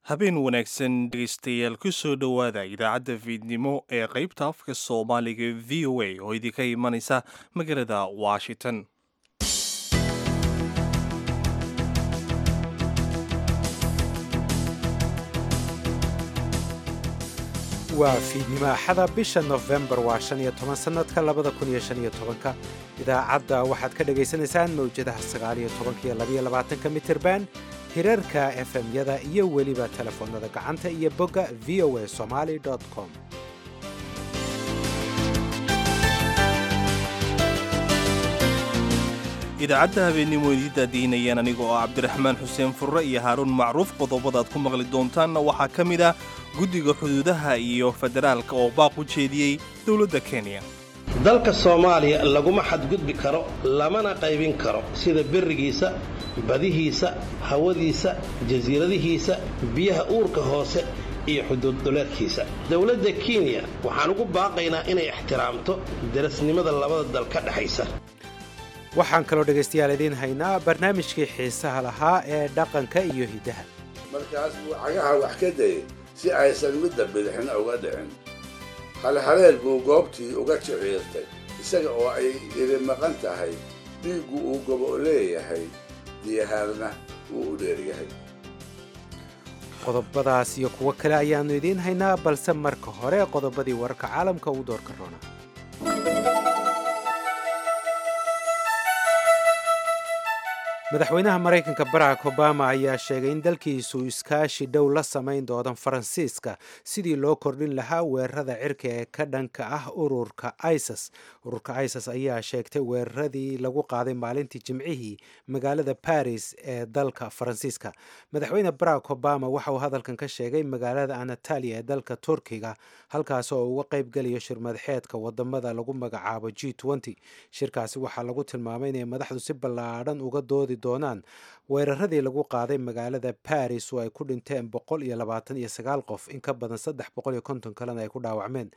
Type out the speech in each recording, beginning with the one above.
habeen wanaagsan dhegaystayaal ku soo dhowaada idaacadda fiidnimo ee qaybta afka soomaaliga v o a oo idinka imanaysa magaalada washington waa fiidnimo axada bisha nofembar waa shan iyo toban sannadka labada kun iyo shan iyo tobanka idaacadda waxaad ka dhagaysanaysaan mawjadaha sagaal iyo tobanka iyo labaiyo labaatanka mitirban hirarka efemyada iyo weliba telefoonnada gacanta iyo bogga v o a somaali com idaacadda habeennimo idii daadiinayaan anigoo ah cabdiraxmaan xuseen furre iyo haaruun macruuf qodobada aad ku maqli doontaanna waxaa ka mid ah guddiga xuduudaha iyo federaalka oo baaq u jeediyey dowladda kenya dalka soomaaliya laguma xadgudbi karo lamana qaybin karo sida berrigiisa badihiisa hawadiisa jasiiradihiisa biyaha uurka hoose iyo xuduudduleedkiisa dowladda kenya waxaan ugu baaqaynaa inay ixtiraamto darasnimada labada dal ka dhexaysa waxaan kaloo dhegaystayaal idiin haynaa barnaamijkii xiisaha lahaa ee dhaqanka iyo hiddaha markaas buu cagaha wax ka dayay si aysan midda bidixna uga dhicin halhaleel buu goobtii uga jiciirtay isaga oo ay iri maqan tahay dhiiggu uu gobo leeyahay diyahaarna wuu u dheeryahay qodobadaas iyo kuwo kale ayaannu idiin haynaa balse marka hore qodobadii wararka caalamka uu doorka roona madaxweynaha maraykanka barack obama ayaa sheegay in dalkiisu iskaashi dhow la samayn doodan faransiiska sidii loo kordhin lahaa weerarada cirka ee ka dhanka ah ururka isis ururka isis ayaa sheegtay weeraradii lagu qaaday maalintii jimcihii magaalada baris ee dalka faransiiska madaxweyne barack obama waxa uu hadalkan ka sheegay magaalada anatalia ee dalka turkiga halkaas oo uga qaybgelayo shirmadaxeedka wadamada lagu magacaabo g shirkaasi waxaa lagu tilmaamay inay madaxdu si ballaadhan uga doodi doonaan weeraradii lagu qaaday magaalada baris oo ay ku dhinteen boqol iyo labaatan iyo sagaal qof in ka badan saddex boqol iyo konton kalena ay ku dhaawacmeen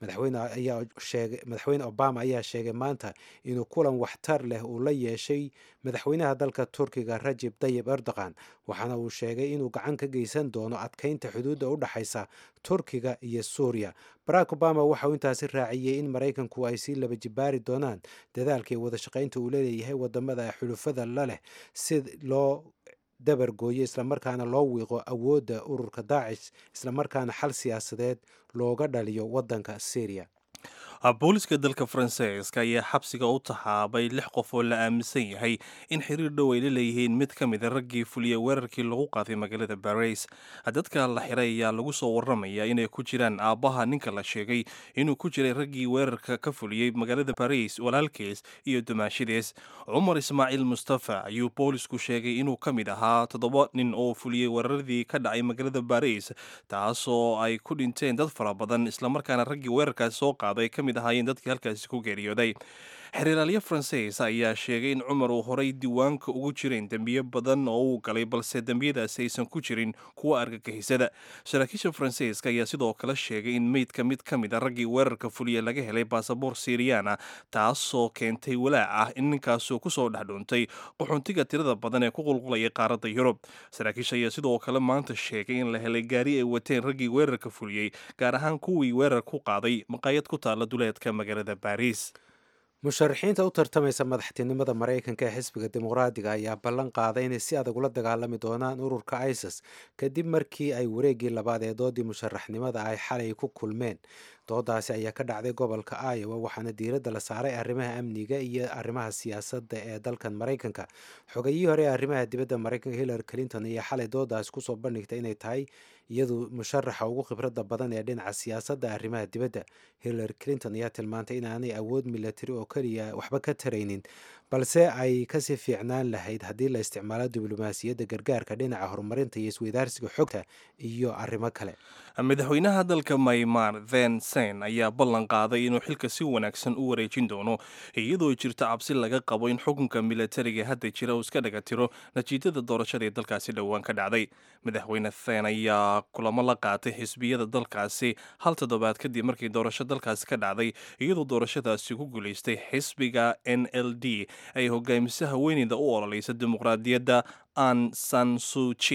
madaxweyne obama ayaa sheegay maanta inuu kulan waxtar leh uu la yeeshay madaxweynaha dalka turkiga rajib dayib erdogan waxaana uu sheegay inuu gacan ka geysan doono adkeynta xuduudda u dhexaysa turkiga iyo suuriya barack obama waxauu intaasi raaciyey in maraykanku ay sii laba jibaari doonaan dadaalkii wada shaqaynta uu leeyahay wadamada xulufada la leh si loo dabargooyo islamarkaana loo wiiqo awoodda ururka daacish islamarkaana xal siyaasadeed looga dhaliyo wadanka syriya booliska dalka faransiiska ayaa xabsiga u taxaabay lix qof oo la aaminsan yahay in xiriir dhow ay la leeyihiin mid ka mida raggii fuliya weerarkii lagu qaaday magaalada baris dadka la xiray ayaa lagu soo waramaya inay ku jiraan aabbaha ninka la sheegay inuu ku jiray raggii weerarka ka fuliyey magaalada baris walaalkiis iyo dumaashidiis cumar ismaaciil mustafa ayuu boolisku sheegay inuu ka mid ahaa toddoba nin oo fuliyey weeraradii ka dhacay magaalada baris taasoo ay ku dhinteen dad fara badan islamarkaana raggii weerarkaasi soo qaaday kamid ahaayeen dadkii halkaasi ku geeriyooday xiriiraalyo faransiis ayaa sheegay in cumar uu horay diiwaanka ugu jireen dembiyo badan oo uu galay balse dembiyadaasi aysan ku jirin kuwa argagixisada saraakiisha faransiiska ayaa sidoo kale sheegay in meydka mid ka mid a raggii weerarka fuliya laga helay baasaboor siriyana taasoo keentay walaac ah in ninkaasuu kusoo dhexdhuuntay qaxoontiga tirada badan ee ku qulqulaya qaaradda yurub saraakiisha ayaa sidoo kale maanta sheegay in la helay gaari ay wateen raggii weerarka fuliyey gaar ahaan kuwii weerar ku qaaday maqaayad ku taala duleedka magaalada baris musharaxiinta u tartamaysa madaxtinimada maraykanka ee xisbiga dimuqraadiga ayaa ballan qaaday inay si adag ula dagaalami doonaan ururka isis kadib markii ay wareeggii labaad ee doodii musharaxnimada ay xalay ku kulmeen doodaasi ayaa ka dhacday gobolka iowa waxaana diiradda la saaray arrimaha amniga iyo arrimaha siyaasadda ee dalkan maraykanka xogayihii hore ee arrimaha dibadda maraykanka hillary clinton ayaa xalay doodaasi kusoo bandhigtay inay tahay iyadu musharaxa ugu khibradda badan ee dhinaca siyaasadda arrimaha dibadda hillary clinton ayaa tilmaantay inaanay awood milatari oo keliya waxba ka taraynin balse ay kasii fiicnaan lahayd haddii la isticmaalo diblomaasiyadda gargaarka dhinaca horumarinta iyo isweydaarsiga xogta iyo arrimo kale madaxweynaha dalka maymar then sen ayaa ballan qaaday inuu xilka si wanaagsan u wareejin doono iyadoo jirto cabsi laga qabo in xukunka milatariga hadda jira uu iska dhaga tiro natiijada doorashada ee dalkaasi dhowaan ka dhacday madaxweyne then ayaa kulamo la qaatay xisbiyada dalkaasi hal toddobaad kadib markii doorasho dalkaasi ka dhacday iyadoo doorashadaasi ku guulaystay xisbiga n l d ay hogaamisa haweeneyda u ololeysa dimuqraadiyadda an san suchi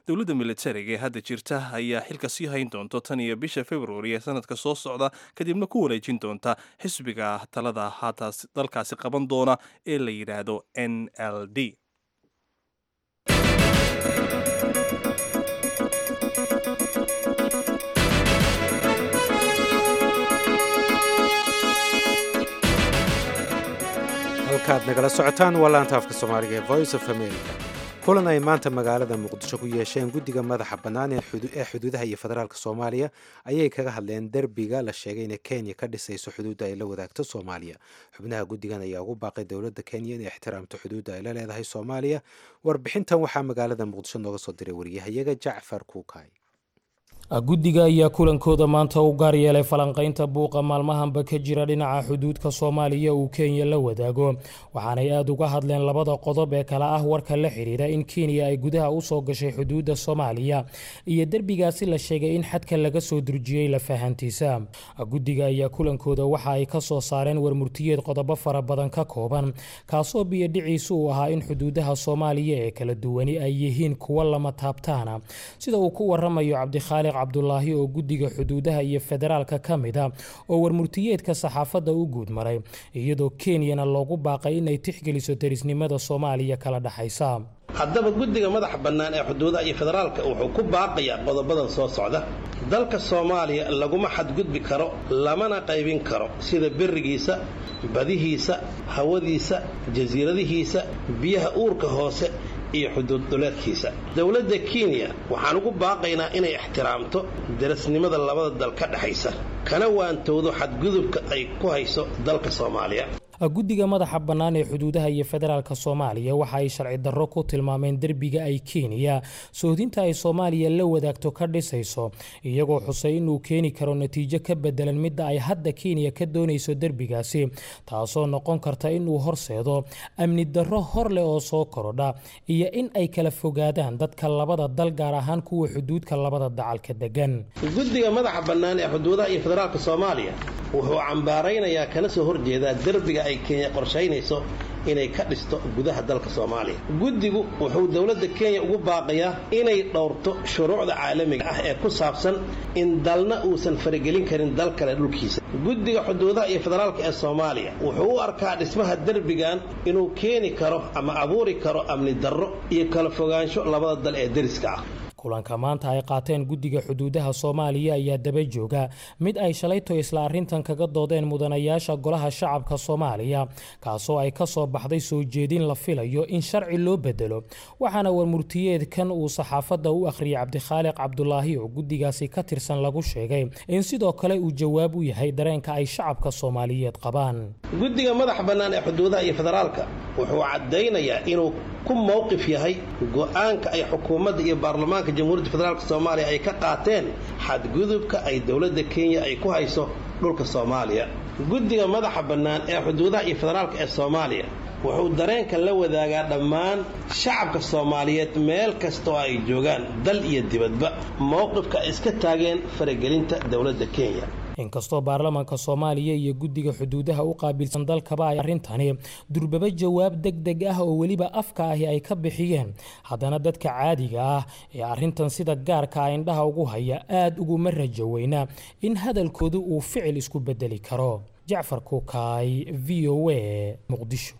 dowladda militariga ee hadda jirta ayaa xilka sii hayn doonto tan iyo bisha februari ee sanadka soo socda kadibna ku wareejin doonta xisbiga talada haataas dalkaasi qaban doona ee la yidhaahdo n l d halkaad nagala socotaan waa laanta afka soomaaliga ee voice of america kulan ay maanta magaalada muqdisho ku yeesheen guddiga madaxa bannaan ee xuduudaha iyo federaalka soomaaliya ayay kaga hadleen derbiga la sheegay inay kenya ka dhisayso xuduudda ay la wadaagto soomaaliya xubnaha guddigan ayaa ugu baaqay dowladda kenya inay ixtiraamto xuduudda ay la leedahay soomaaliya warbixintan waxaa magaalada muqdisho nooga soo diray wariyahayaga jacfar kuukay guddiga ayaa kulankooda maanta u gaar yeelay falanqaynta buuqa maalmahanba ka jira dhinaca xuduudka soomaaliya uu kenya la wadaago waxaanay aada uga hadleen labada qodob ee kale ah warka la xidhiira in kenya ay gudaha usoo gashay xuduudda soomaaliya iyo derbigaasi la sheegay in xadka laga soo durjiyey lafahantiisa guddiga ayaa kulankooda waxa ay ka soo saareen warmurtiyeed qodobo fara badan ka kooban kaasoo biyodhiciisu uu ahaa in xuduudaha soomaaliya ee kala duwani ay yihiin kuwo lama taabtaana sida uu ku waramayo cabdikhaaliq cabdulaahi oo guddiga xuduudaha iyo federaalka ka mid a oo warmurtiyeedka saxaafadda u guud maray iyadoo kenyana loogu baaqay inay tixgeliso derisnimada soomaaliya kala dhexaysa haddaba guddiga madaxa bannaan ee xuduudaha iyo federaalka wuxuu ku baaqayaa qodobadan soo socda dalka soomaaliya laguma xadgudbi karo lamana qaybin karo sida berigiisa badihiisa hawadiisa jasiiradihiisa biyaha uurka hoose iyo xuduud dhuleedkiisa dowladda kenya waxaan ugu baaqaynaa inay ixtiraamto darasnimada labada dal ka dhexaysa kana waantowdo xadgudubka ay ku hayso dalka soomaaliya guddiga madaxa bannaan ee xuduudaha iyo federaalka soomaaliya waxa ay sharci darro ku tilmaameen derbiga ay kenya sohdinta ay soomaaliya la wadaagto ka dhisayso iyagoo xusay inuu keeni karo natiijo ka bedelan midda ay hadda kenya ka doonayso derbigaasi taasoo noqon karta inuu horseedo amni darro hor leh oo soo korodha iyo in ay kala fogaadaan dadka labada dal gaar ahaan kuwa xuduudka labada dacalka degan guddiga madaxa bannaan ee xuduudaha iyo federaalka soomaaliya wuxuu cambaaraynayaa kana soo horjeedaa derbiga ay kenya qorshaynayso inay ka dhisto gudaha dalka soomaaliya guddigu wuxuu dowladda kenya ugu baaqayaa inay dhowrto shuruucda caalamiga ah ee ku saabsan in dalna uusan faragelin karin dal kale dhulkiisa guddiga xuduudaha iyo federaalka ee soomaaliya wuxuu u arkaa dhismaha derbigan inuu keeni karo ama abuuri karo amni darro iyo kala fogaansho labada dal ee deriska ah kulanka maanta ay qaateen guddiga xuduudaha soomaaliya ayaa daba jooga mid ay shalayto isla arrintan kaga doodeen mudanayaasha golaha shacabka soomaaliya kaasoo ay ka soo baxday soo jeedin la filayo in sharci loo bedelo waxaana warmurtiyeedkan uu saxaafadda u akhriyay cabdikhaaliq cabdulaahi oo guddigaasi ka tirsan lagu sheegay in sidoo kale uu jawaab u yahay dareenka ay shacabka soomaaliyeed qabaan guddiga madaxa bannaan ee xuduudaha iyo federaalka wuxuu caddaynayaa inuu ku mowqif yahay go'aanka ay xukuumadda iyo baarlamaanka jamhuuriyadda federaalk soomaaliya ay ka qaateen xadgudubka ay dowladda kenya ay ku hayso dhulka soomaaliya guddiga madaxa bannaan ee xuduudaha iyo federaalka ee soomaaliya wuxuu dareenka la wadaagaa dhammaan shacabka soomaaliyeed meel kasta oo ay joogaan dal iyo dibadba mowqifka ay iska taageen faragelinta dowladda kenya inkastoo baarlamaanka soomaaliya iyo guddiga xuduudaha u qaabilsan dalkaba ay arrintani durbaba jawaab deg deg ah oo weliba afka ahi ay ka bixiyeen haddana dadka caadiga ah ee arrintan sida gaarka a indhaha ugu haya aada uguma rajo weyna in hadalkoodu uu ficil isku bedeli karo jacfar kuukaay v o a muqdisho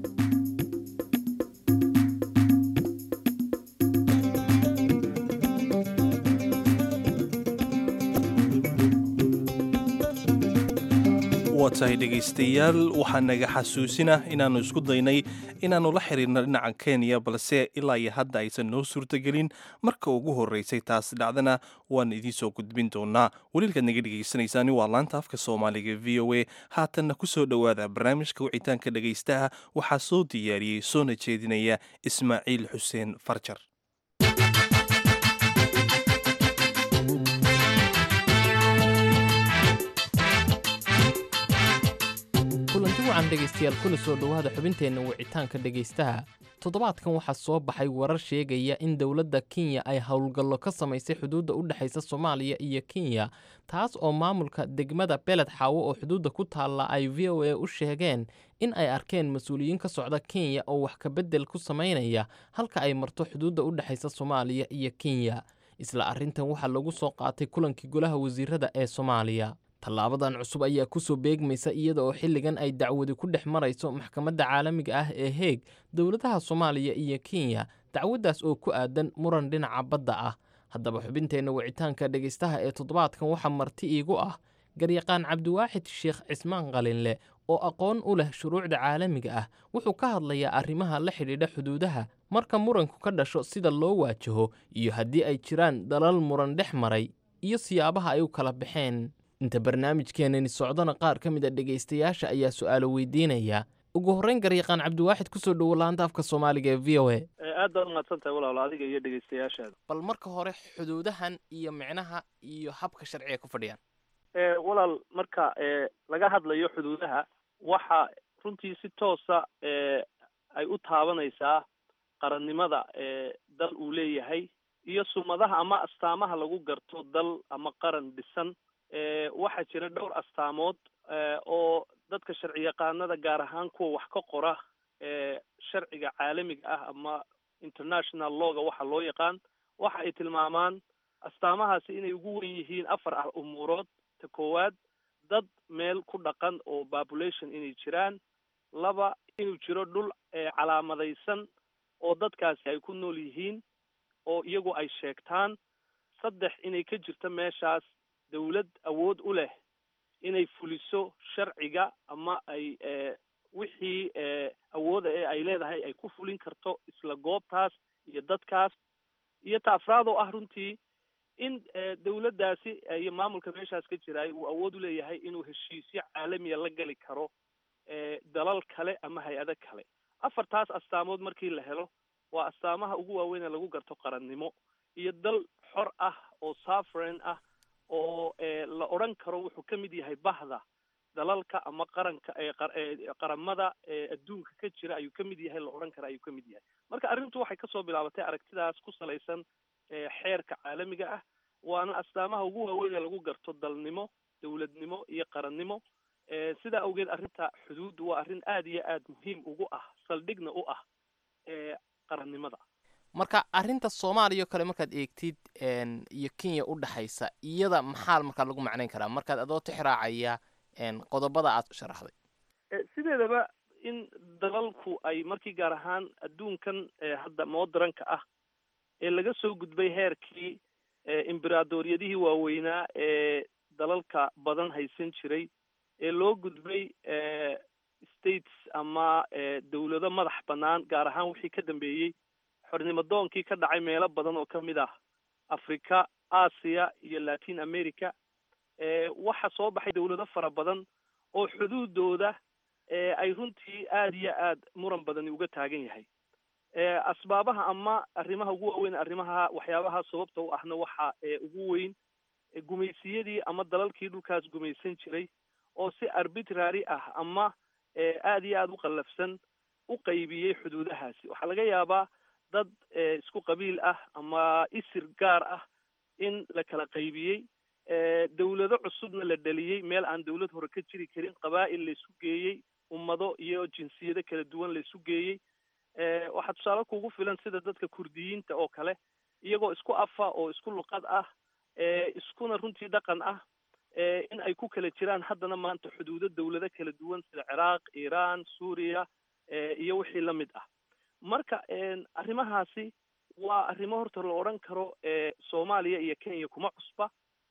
waa tahay dhegaystayaal waxaa naga xasuusina inaannu isku daynay inaannu la xiriirno dhinaca kenya balse ilaa iyo hadda aysan noo suurtagelin marka ugu horreysay taas dhacdana waan idiin soo gudbin doonaa weliilkaad naga dhegaysanaysaani waa laanta afka soomaaliga v o a haatanna ku soo dhowaada barnaamijka wicitaanka dhegaystaha waxaa soo diyaariyey soona jeedinaya ismaaciil xuseen farjar kulanti wacan dhegaystayaal kuna soo dhowaada xubinteenna wicitaanka dhegaystaha toddobaadkan waxaa soo baxay warar sheegaya in dowladda kenya ay howlgallo ka samaysay xuduudda u dhexaysa soomaaliya iyo kenya taas oo maamulka degmada beled xaawo oo xuduudda ku taalla ay v o a u sheegeen in ay arkeen mas-uuliyiin ka socda kenya oo wax kabedel ku samaynaya halka ay marto xuduudda u dhexaysa soomaaliya iyo kenya isla arrintan waxaa lagu soo qaatay kulankii golaha wasiirada ee soomaaliya tallaabadan cusub ayaa kusoo beegmaysa iyada oo xilligan ay dacwadi ku dhex marayso maxkamadda caalamiga ah ee heeg dowladaha soomaaliya iyo kenya dacwaddaas oo ku aadan muran dhinaca badda ah haddaba xubinteenna wicitaanka dhegaystaha ee toddobaadkan waxaa marti iigu ah garyaqaan cabdiwaaxid sheekh cismaan qalinle oo aqoon u leh shuruucda caalamiga ah wuxuu ka hadlayaa arrimaha la xidhiidha xuduudaha marka muranku ka dhasho sida loo waajaho iyo haddii ay jiraan dalal muran dhex maray iyo siyaabaha ay u kala baxeen inta barnaamijkeenani socdona qaar ka mid a dhegaystayaasha ayaa su'aalo weydiinaya ugu horreyn garyaqaan cabdiwaaxid kusoo dhowo laanta afka soomaaliga ee v o a aad baad umahadsan tahay walaalo adiga iyo dhegaystayaashaada bal marka hore xuduudahan iyo micnaha iyo habka sharciga ku fadhiyaan walaal marka laga hadlayo xuduudaha waxa runtii si toosa ay u taabanaysaa qarannimada dal uu leeyahay iyo sumadaha ama astaamaha lagu garto dal ama qaran dhisan waxaa jira dhowr astaamood oo dadka sharci yaqaanada gaar ahaan kuwa wax ka qora sharciga caalamiga ah ama international lawga waxa loo yaqaan waxa ay tilmaamaan astaamahaasi inay ugu wen yihiin afar ah umuurood ta koowaad dad meel ku dhaqan oo population inay jiraan laba inuu jiro dhul calaamadaysan oo dadkaasi ay ku nool yihiin oo iyagu ay sheegtaan saddex inay ka jirto meeshaas dawlad awood u leh inay fuliso sharciga ama ay wixii awooda ee ay leedahay ay ku fulin karto isla goobtaas iyo dadkaas iyo ta afraad oo ah runtii in dawladdaasi iyo maamulka meeshaas ka jiraay uu awood u leeyahay inuu heshiisyo caalamiya la geli karo dalal kale ama hay-ado kale afartaas astaamood markii la helo waa astaamaha ugu waaweyn ee lagu garto qarannimo iyo dal xor ah oo safren ah oo la odhan karo wuxuu ka mid yahay bahda dalalka ama qaranka qaramada adduunka ka jira ayuu ka mid yahay la odhan kara ayuu ka mid yahay marka arrintu waxay kasoo bilaabatay aragtidaas ku salaysan xeerka caalamiga ah waana astaamaha ugu waaweyn ee lagu garto dalnimo dawladnimo iyo qarannimo sidaa awgeed arrinta xuduuddu waa arrin aada iyo aada muhiim ugu ah saldhigna u ah qarannimada marka arrinta soomaaliya oo kale markaad eegtid iyo kenya u dhexaysa iyada maxaa markaa lagu macnayn karaa markaad adoo tixraacaya qodobada aad sharaxday sideedaba in dalalku ay markii gaar ahaan adduunkan hadda modranka ah ee laga soo gudbay heerkii imberadoryadihii waaweynaa ee dalalka badan haysan jiray ee loo gudbay states ama dawlado madax bannaan gaar ahaan wixii ka dambeeyey xornimadoonkii ka dhacay meelo badan oo ka mid ah africa aasiya iyo latin america waxa soo baxay dawlado fara badan oo xuduudooda ay runtii aada iyo aad muran badani uga taagan yahay asbaabaha ama arrimaha ugu waaweyn arrimaha waxyaabaha sababta u ahna waxa ugu weyn gumaysiyadii ama dalalkii dhulkaas gumaysan jiray oo si arbitrary ah ama aada iyo aada u qallafsan u qaybiyey xuduudahaasi waxaa laga yaabaa dad isku qabiil ah ama isir gaar ah in la kala qaybiyey dawlado cusubna la dhaliyey meel aan dawlad hore ka jiri karin qabaa'il laysu geeyey ummado iyo jinsiyado kala duwan laysu geeyey waxaa tusaale kugu filan sida dadka kurdiyiinta oo kale iyagoo isku afa oo isku luqad ah iskuna runtii dhaqan ah in ay ku kala jiraan haddana maanta xuduudo dawlado kala duwan sida ciraaq iiraan suuriya iyo wixii la mid ah marka arrimahaasi waa arrimo horta la odhan karo soomaaliya iyo kenya kuma cusba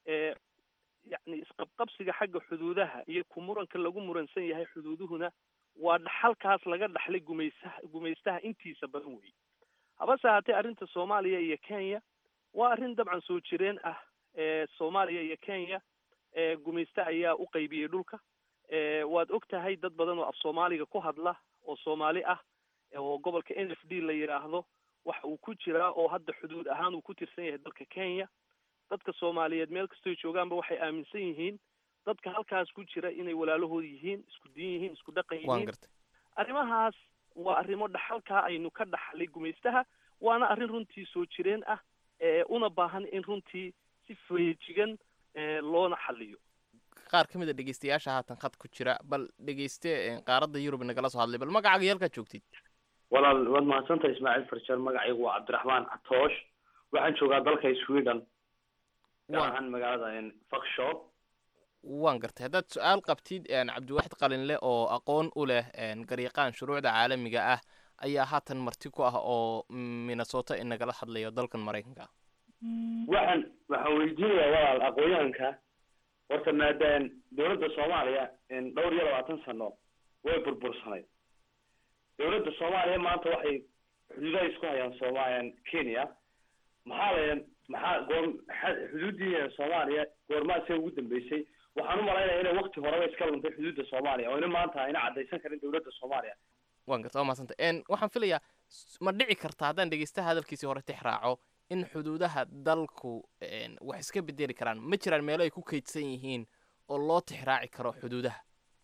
yacni isqabqabsiga xagga xuduudaha iyo ku muranka lagu muransan yahay xuduuduhuna waa dhaxalkaas laga dhaxlay gumaysaha gumaystaha intiisa badan weeye habase haatee arrinta soomaaliya iyo kenya waa arrin dabcan soo jireen ah soomaaliya iyo kenya gumayste ayaa u qaybiyey dhulka waad og tahay dad badan oo af soomaaliga ku hadla oo soomaali ah oo gobolka n f d la yidhaahdo waxa uu ku jiraa oo hadda xuduud ahaan uu ku tirsan yahay dalka kenya dadka soomaaliyeed meel kastoy joogaanba waxay aaminsan yihiin dadka halkaas ku jira inay walaalahood yihiin isku diin yihiin isku dhaqan yihiin arrimahaas waa arrimo dhaxalkaa aynu ka dhaxlay gumaystaha waana arrin runtii soo jireen ah una baahan in runtii si feejigan loona xaliyo qaar ka mid a dhegeystayaasha haatan khad ku jira bal dhegeyste qaaradda yurub nagala soo hadlay bal magacaaga yalkaad joogtid walaal waad mahadsantahay ismaaciil farjar magacaygu waa cabdiraxmaan catoosh waxaan joogaa dalka sweden gaar ahaan magaalada fakshop waan gartay haddaad su-aal qabtid cabdiwaxid qalinle oo aqoon u leh garyaqaan shuruucda caalamiga ah ayaa haatan marti ku ah oo minnesota inagala hadlayo dalkan maraykanka waxaan waxaan weydiinayaa walaal aqoonyahanka horta maadaam dowladda soomaaliya dhowr iyo labaatan sano way burbursanayd dowladda soomaaliya maanta waxay xuduudaha isku hayaan sooma kenya maxaa la maxaa goor xuduuddii soomaaliya goormaasee ugu dambeysay waxaan u malaynaya inay wakti horeba iska luntay xuduudda soomaaliya oo ina maanta ayna caddaysan karin dowladda soomaaliya waan garta waa mahadsanta waxaan filayaa ma dhici karta haddaan dhegeystaha hadalkiisii hore tix raaco in xuduudaha dalku wax iska bedeli karaan ma jiraan meelo ay ku kaydsan yihiin oo loo tix raaci karo xuduudaha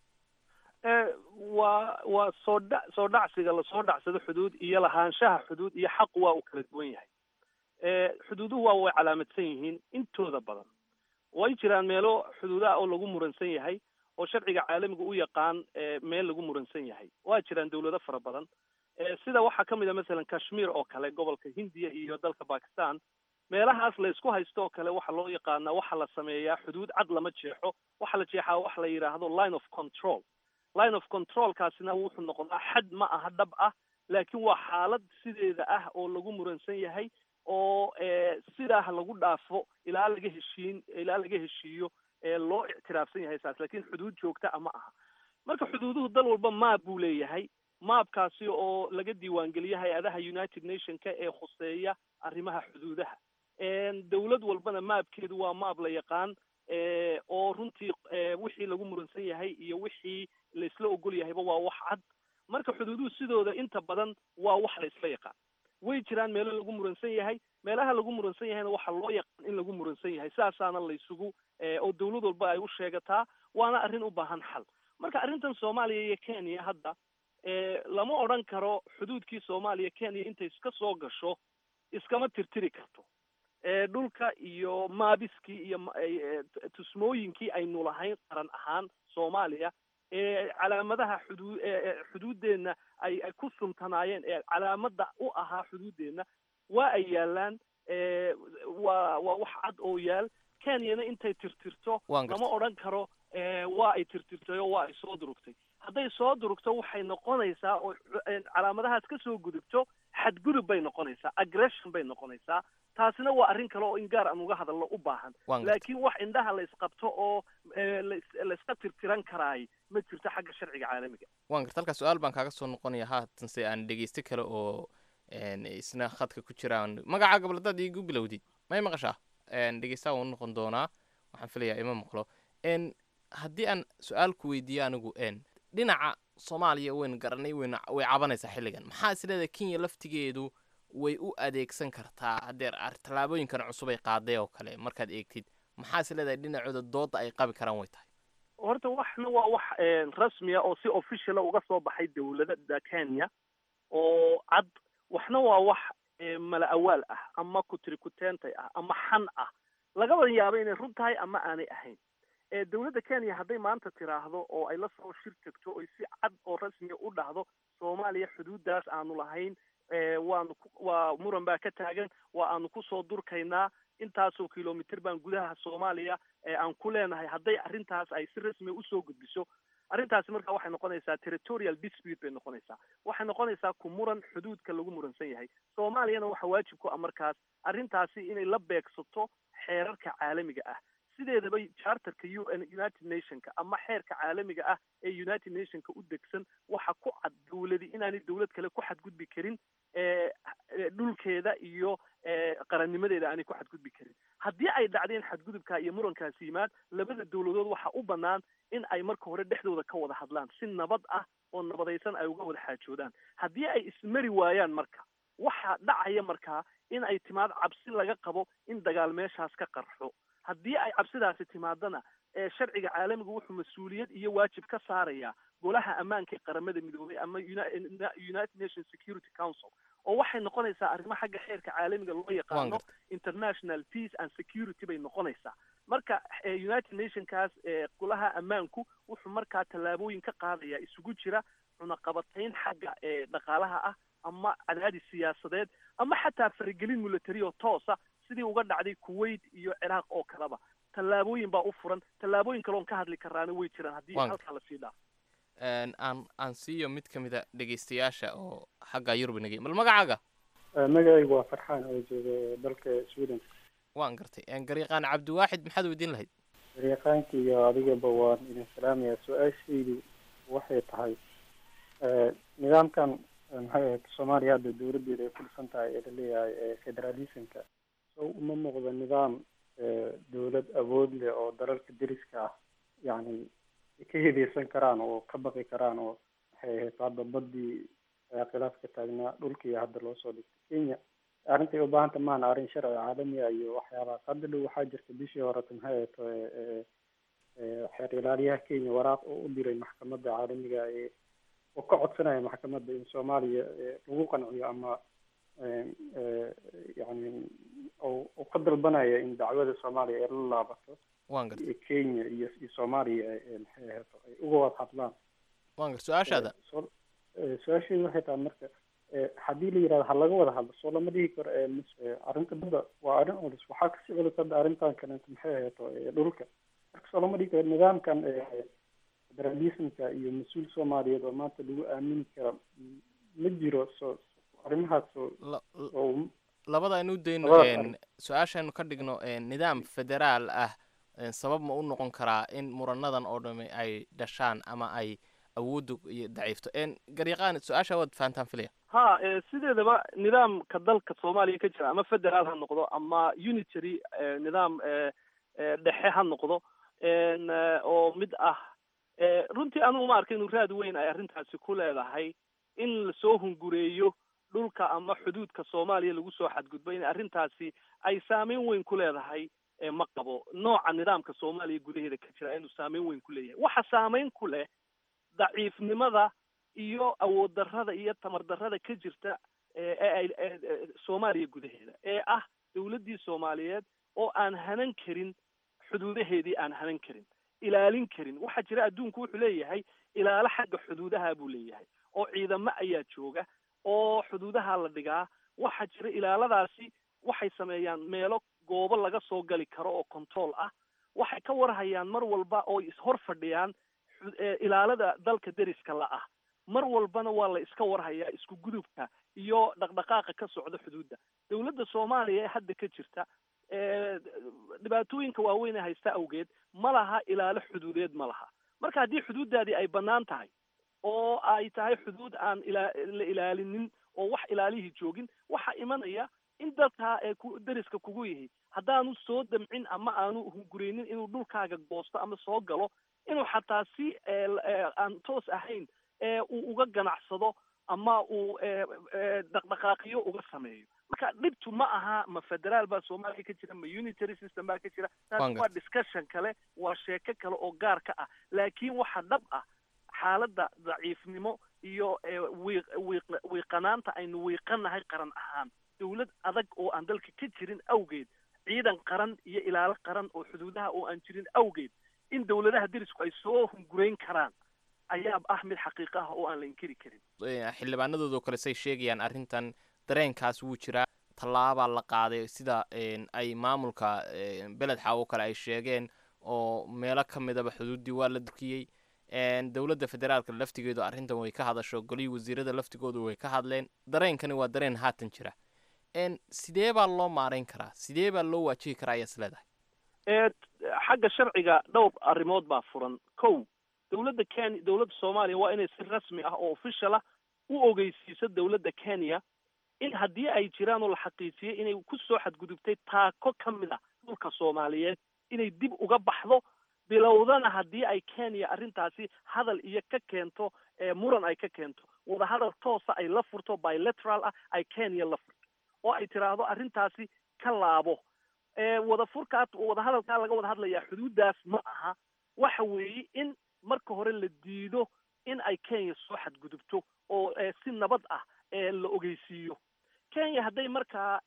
waa waa soo dha soo dhacsiga lasoo dhacsado xuduud iyo lahaanshaha xuduud iyo xaqu waa uu kala duwan yahay xuduuduhu waa way calaamadsan yihiin intooda badan way jiraan meelo xuduudaha oo lagu muransan yahay oo sharciga caalamiga u yaqaan meel lagu muransan yahay waa jiraan dawlado fara badan sida waxaa ka mid a masalan kashmir oo kale gobolka hindiya iyo dalka bakistan meelahaas la isku haysto oo kale waxaa loo yaqaanaa waxaa la sameeyaa xuduud cad lama jeexo waxaa la jeexaa waxa la yidhaahdo line of control line of controlkaasina wuxuu noqdaa xad ma aha dhab ah laakiin waa xaalad sideeda ah oo lagu muransan yahay oo sidaa lagu dhaafo ilaa laga heshiin ilaa laga heshiiyo loo ictiraafsan yahay saas lakin xuduud joogta a ma aha marka xuduuduhu dal walba maab buu leeyahay maabkaasi oo laga diiwaangeliyo hay-adaha united nationka ee khuseeya arrimaha xuduudaha dawlad walbana maabkeedu waa maab la yaqaan oo runtii wixii lagu muransan yahay iyo wixii laisla ogol yahayba waa wax cad marka xuduuduhu sidooda inta badan waa wax la isla yaqaan way jiraan meelo lagu muransan yahay meelaha lagu muransan yahayna waxaa loo yaqaan in lagu muransan yahay saasaana laysugu oo dawlad walba ay u sheegataa waana arrin u baahan xal marka arrintan soomaaliya iyo kenya hadda lama odran karo xuduudkii soomaaliya kenya intay iska soo gasho iskama tirtiri karto dhulka iyo maabiskii iyo tusmooyinkii aynu lahayn qaran ahaan soomaaliya ee calaamadaha xuduu xuduuddeenna ay ay ku suntanaayeen ee calaamada u ahaa xuduuddeenna waa ay yaalaan waa waa wax cad oo yaal kenyana intay tirtirto lama odran karo waa ay tirtirtay oo waa ay soo durugtay hadday soo durugto waxay noqonaysaa oo calaamadahaas ka soo gudubto xadgudub bay noqonaysaa aggression bay noqonaysaa taasina waa arrin kale oo in gaar aan uga hadalno u baahan laakiin wax indhaha la isqabto oo la iska tirtiran karaay ma jirto xagga sharciga caalamiga waan garta halkaa su-aal baan kaaga soo noqonaya haatanse aan dhegeysto kale oo isna khadka ku jiraan magacaa gabaladaad iigu bilowdid may maqashaa dhegeystaha waan u noqon doonaa waxaan filayaa ima maqlo haddii aan su-aal ku weydiiyo anigu dhinaca soomaaliya waynu garanay waynu way cabanaysaa xilligan maxaa isleedahay kenya laftigeedu way u adeegsan kartaa haddee tallaabooyinkan cusub ay qaaday oo kale markaad eegtid maxaa isleedahay dhinacooda dooda ay qabi karaan way tahay horta waxna waa wax rasmiya oo si officiala uga soo baxay dawladda kenya oo cad waxna waa wax mala awaal ah ama kutirikuteentay ah ama xan ah lagaba yaabo inay run tahay ama aanay ahayn dawladda kenya hadday maanta tiraahdo oo ay la soo shir tagto oy si cad oo rasmiya u dhahdo soomaaliya xuduuddaas aanu lahayn waanu waa muran baa ka taagan waa aanu kusoo durkaynaa intaasoo kilomitr baan gudaha soomaaliya aan ku leenahay hadday arrintaas ay si rasmiya usoo gudbiso arrintaasi marka waxay noqonaysaa territorial dispute bay noqonaysaa waxay noqonaysaa ku muran xuduudka lagu muransan yahay soomaaliyana waxa waajib ku ah markaas arrintaasi inay la beegsato xeerarka caalamiga ah sideedaba charterka u n united nationka ama xeerka caalamiga ah ee united nationka u degsan waxa ku cad dawladi inaanay dawlad kale ku xadgudbi karin dhulkeeda iyo qarannimadeeda aanay ku xadgudbi karin haddii ay dhacdeen xadgudubka iyo murankaasi yimaad labada dawladood waxa u bannaan in ay marka hore dhexdooda ka wada hadlaan si nabad ah oo nabadaysan ay uga wada xaajoodaan haddii ay ismari waayaan marka waxaa dhacaya markaa in ay timaad cabsi laga qabo in dagaal meeshaas ka qarxo haddii ay cabsidaasi timaadana sharciga caalamiga wuxuu mas-uuliyad iyo waajib ka saarayaa golaha ammaanka ee qaramada midoobay ama united nations security council oo waxay noqonaysaa arrimo xagga xeerka caalamiga loo yaqaano international peace and security bay noqonaysaa marka united nationkaas golaha ammaanku wuxuu markaa tallaabooyin ka qaadaya isugu jira cunaqabatayn xagga dhaqaalaha ah ama cadaadis siyaasadeed ama xataa faragelin military oo toosa sidii uga dhacday kuwait iyo ciraaq oo kaleba tallaabooyin baa u furan tallaabooyin kaloon ka hadli karaana way jiraan haddii halkaa lasii dhaafo aan aan siiyo mid ka mid a dhegaystayaasha oo xagga yurub inagay mal magacaaga magacaygu waa farxaan oo jooga dalka sweden waan gartay garyaqaan cabdiwaaxid maxaad weydiin lahayd garyaqaanka iyo adigaba waan idin salaamaya su-aashaydu waxay tahay nidaamkan maxay ahayd soomaaliya hadda dawladdeeda ay ku dhisan tahay ee laleeyahay federalismka so uma muuqdo nidaam dawlad awood leh oo dalalka deriska ah yacni ka hedeysan karaan oo ka baqi karaan oo maxay ahayd hadda badii khilaafka taagnaa dhulkii hadda loo soo dhigtay kenya arrintay ubaahanta maana arrin sharci caalami ah iyo waxyaabahaas hadda dhow waxaa jirta bishii horeta maxay ahayd xeer ilaaliyaha kenya waraaq oo u diray maxkamadda caalamiga ee oo ka codsanaya maxkamadda in soomaaliya lagu qanciyo ama yani oo ka dalbanaya in dacwada soomaaliya ay la laabato waan gartay kenya iyo iyo soomaaliya maxay ahayd ay uga wada hadlaan waan gartay su-aashaada su-aasheedu waxay tahay marka haddii la yidhahdo ha laga wada hadlo soo lama dhihi karo arrinta badda waa arrin culus waxaa kasii culus hadda arrintan kaleeto maxay ahayd dhulka marka soo lama dhihi karo nidaamkan federalismka iyo mas-uul soomaaliyeed oo maanta lagu aamini kara ma jiro so arrimahaas oo labada aynu dayno su-aashaynu ka dhigno nidaam federaal ah sabab ma u noqon karaa in muranadan oo dhami ay dhashaan ama ay awoodda iyo daciifto garyaqaan su-aasha waad fahantaan filaya ha sideedaba nidaamka dalka soomaaliya ka jira ama federaal ha noqdo ama unitary nidaam dhexe ha noqdo oo mid ah runtii anigu ma arka inuu raad weyn ay arrintaasi ku leedahay in lasoo hungureeyo dhulka ama xuduudka soomaaliya lagu soo xadgudbo in arrintaasi ay saameyn weyn ku leedahay ma qabo nooca nidaamka soomaaliya gudaheeda ka jira inuu saameyn weyn ku leeyahay waxa saameyn ku leh daciifnimada iyo awood darrada iyo tamar darrada ka jirta ee ay soomaaliya gudaheeda ee ah dawladdii soomaaliyeed oo aan hanan karin xuduudaheedii aan hanan karin ilaalin karin waxaa jira adduunku wuxuu leeyahay ilaalo xagga xuduudaha buu leeyahay oo ciidamo ayaa jooga oo xuduudaha la dhigaa waxaa jira ilaaladaasi waxay sameeyaan meelo goobo laga soo gali karo oo control ah waxay ka warhayaan mar walba oo ishor fadhiyaan ilaalada dalka deriska la ah mar walbana waa la iska warhayaa isku gudubka iyo dhaqdhaqaaqa ka socda xuduudda dawladda soomaaliya ee hadda ka jirta dhibaatooyinka waaweyn ee haysta awgeed ma laha ilaalo xuduudeed ma laha marka haddii xuduuddaadii ay bannaan tahay oo ay tahay xuduud aan ila la ilaalinin oo wax ilaalihii joogin waxaa imanaya in dalkaa ee ku deriska kugu yihi haddaanu soo damcin ama aanu hungureynin inuu dhulkaaga goosto ama soo galo inuu xataa si aan toos ahayn uu uga ganacsado ama uu dhaqdhaqaaqiyo uga sameeyo marka dhibtu ma aha ma federaal baa soomaaliya ka jira ma unitary system baa ka jira taas waa discussion kale waa sheeko kale oo gaar ka ah laakiin waxa dhab ah xaaladda daciifnimo iyo wiiq wiiq wiiqanaanta aynu wiiqanahay qaran ahaan dawlad adag oo aan dalka ka jirin awgeed ciidan qaran iyo ilaalo qaran oo xuduudaha oo aan jirin awgeed in dawladaha derisku ay soo hungurayn karaan ayaa ah mid xaqiiqo ah oo aan la inkiri karin xildhibaanadoodoo kale say sheegayaan arrintan dareenkaas wuu jiraa tallaabaa la qaaday sida ay maamulka beled xaawo kale ay sheegeen oo meelo ka midaba xuduuddii waa la durkiyey dowladda federaalka laftigeedu arrintan way ka hadasho golihii wasiirada laftigoodu way ka hadleen dareenkani waa dareen haatan jira sidee baa loo maarayn karaa sidee baa loo waajihi karaa ayaas leedahay xagga sharciga dhowr arrimood baa furan kow dawladda kenya dawladda soomaaliya waa inay si rasmi ah oo official ah u ogeysiiso dawladda kenya in haddii ay jiraan oo la xaqiijiyay inay ku soo xadgudubtay taako ka mid a dhulka soomaaliyeed inay dib uga baxdo bilowdana haddii ay kenya arrintaasi hadal iyo ka keento muran ay ka keento wadahadal toosa ay la furto bilateral ah ay kenya la furto oo ay tiraahdo arrintaasi ka laabo wada furkaa wadahadalkaa laga wada hadlayaa xuduuddaas ma aha waxa weeye in marka hore la diido in ay kenya soo xadgudubto oo si nabad ah la ogeysiiyo kenya hadday markaa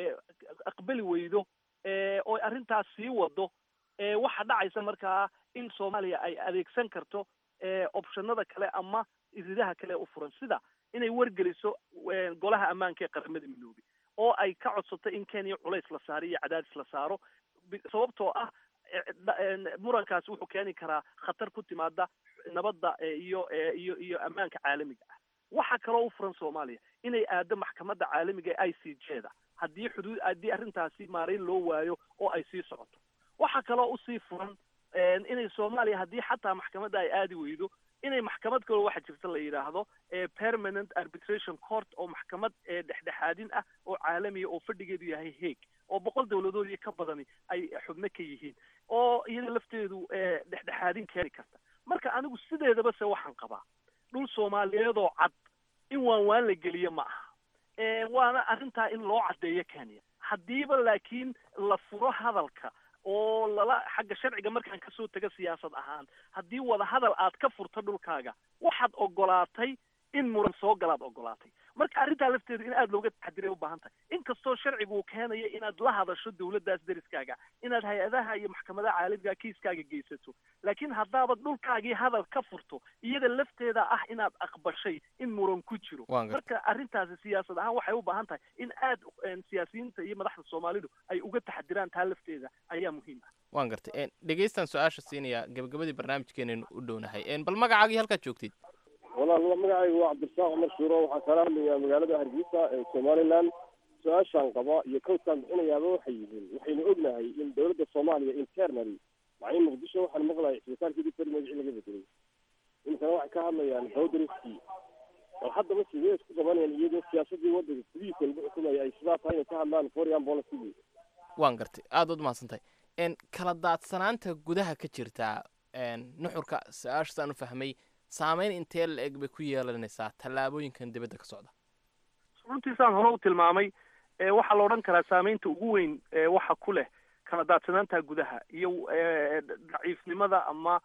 aqbali weydo oo arrintaas sii wado waxaa dhacaysa markaa in soomaaliya ay adeegsan karto optionada kale ama iridaha kale u furan sida inay wargeliso golaha ammaanka ee qaramada midoobay oo ay ka codsato in kenya culays la saaro iyo cadaadis la saaro sababtoo ah murankaasi wuxuu keeni karaa khatar ku timaada nabadda iyo iyo iyo ammaanka caalamiga ah waxaa kaloo u furan soomaaliya inay aado maxkamadda caalamiga ee i c j da haddii xuduud haddii arrintaasi maarayn loo waayo oo ay sii socoto waxaa kaloo usii furan inay soomaaliya haddii xataa maxkamadda ay aadi weydo inay maxkamad kaloo waxa jirta la yidhaahdo permanent arbitration court oo maxkamad dhexdhexaadin ah oo caalamiya oo fadhigeedu yahay haeg oo boqol dawladood iyo ka badani ay xubno ka yihiin oo iyada lafteedu dhexdhexaadin keeni karta marka anigu sideedaba se waxaan qabaa dhul soomaaliyeedoo cad in waan waan la geliyo ma aha waana arrintaa in loo caddeeyo kenya haddiiba laakiin la furo hadalka oo lala xagga sharciga markaan kasoo taga siyaasad ahaan haddii wada hadal aad ka furto dhulkaaga waxaad ogolaatay in muran soo galaad ogolaatay marka arrintaa lafteedu in aada looga taxadiray u baahan tahay inkastoo sharcigu uu keenayo inaad la hadasho dawladdaas deriskaaga inaad hay-adaha iyo maxkamadaha caalamiga kiiskaaga geysato laakiin haddaabad dhulkaagii hadal ka furto iyada lafteeda ah inaad aqbashay in muran ku jiro marka arrintaasi siyaasad ahaan waxay u baahan tahay in aad siyaasiyiinta iyo madaxda soomaalidu ay uga taxadiraan taa lafteeda ayaa muhiim ah waan gartay dhegeystan su-aasha siinaya gabagabadii barnaamijkeenaynu u dhownahay bal magacaagii halkaad joogtid walaal magacaygu waa cabdirasaaq cumar shuuro waxaan kala hadlayaa magaalada hargeysa ee somaliland su-aashaan qaba iyo kawdkaan bixinayaaba waxay yihiin waxaynu ognahay in dowladda soomaaliya internally macnii muqdisho waxaan maqlahay isbitaalkeedii feri magacii laga bedelay iminkana waxay ka hadlayaan bowdariskii bal haddaba sidee isku qabanayaan iyadoo siyaasadii waddanka gudihiisa lagu xukumaya ay sidaa tahay inay ka hadlaan foreign policy waan gartay aada ud mahadsantahay kala daadsanaanta gudaha ka jirta nuxurka su-aasha saan u fahmay saameyn intee la eg bay ku yeelanaysaa tallaabooyinkan dibadda ka socda runtiisaan hore u tilmaamay waxaa la odhan karaa saameynta ugu weyn waxa ku leh kala daadsanaanta gudaha iyo daciifnimada ama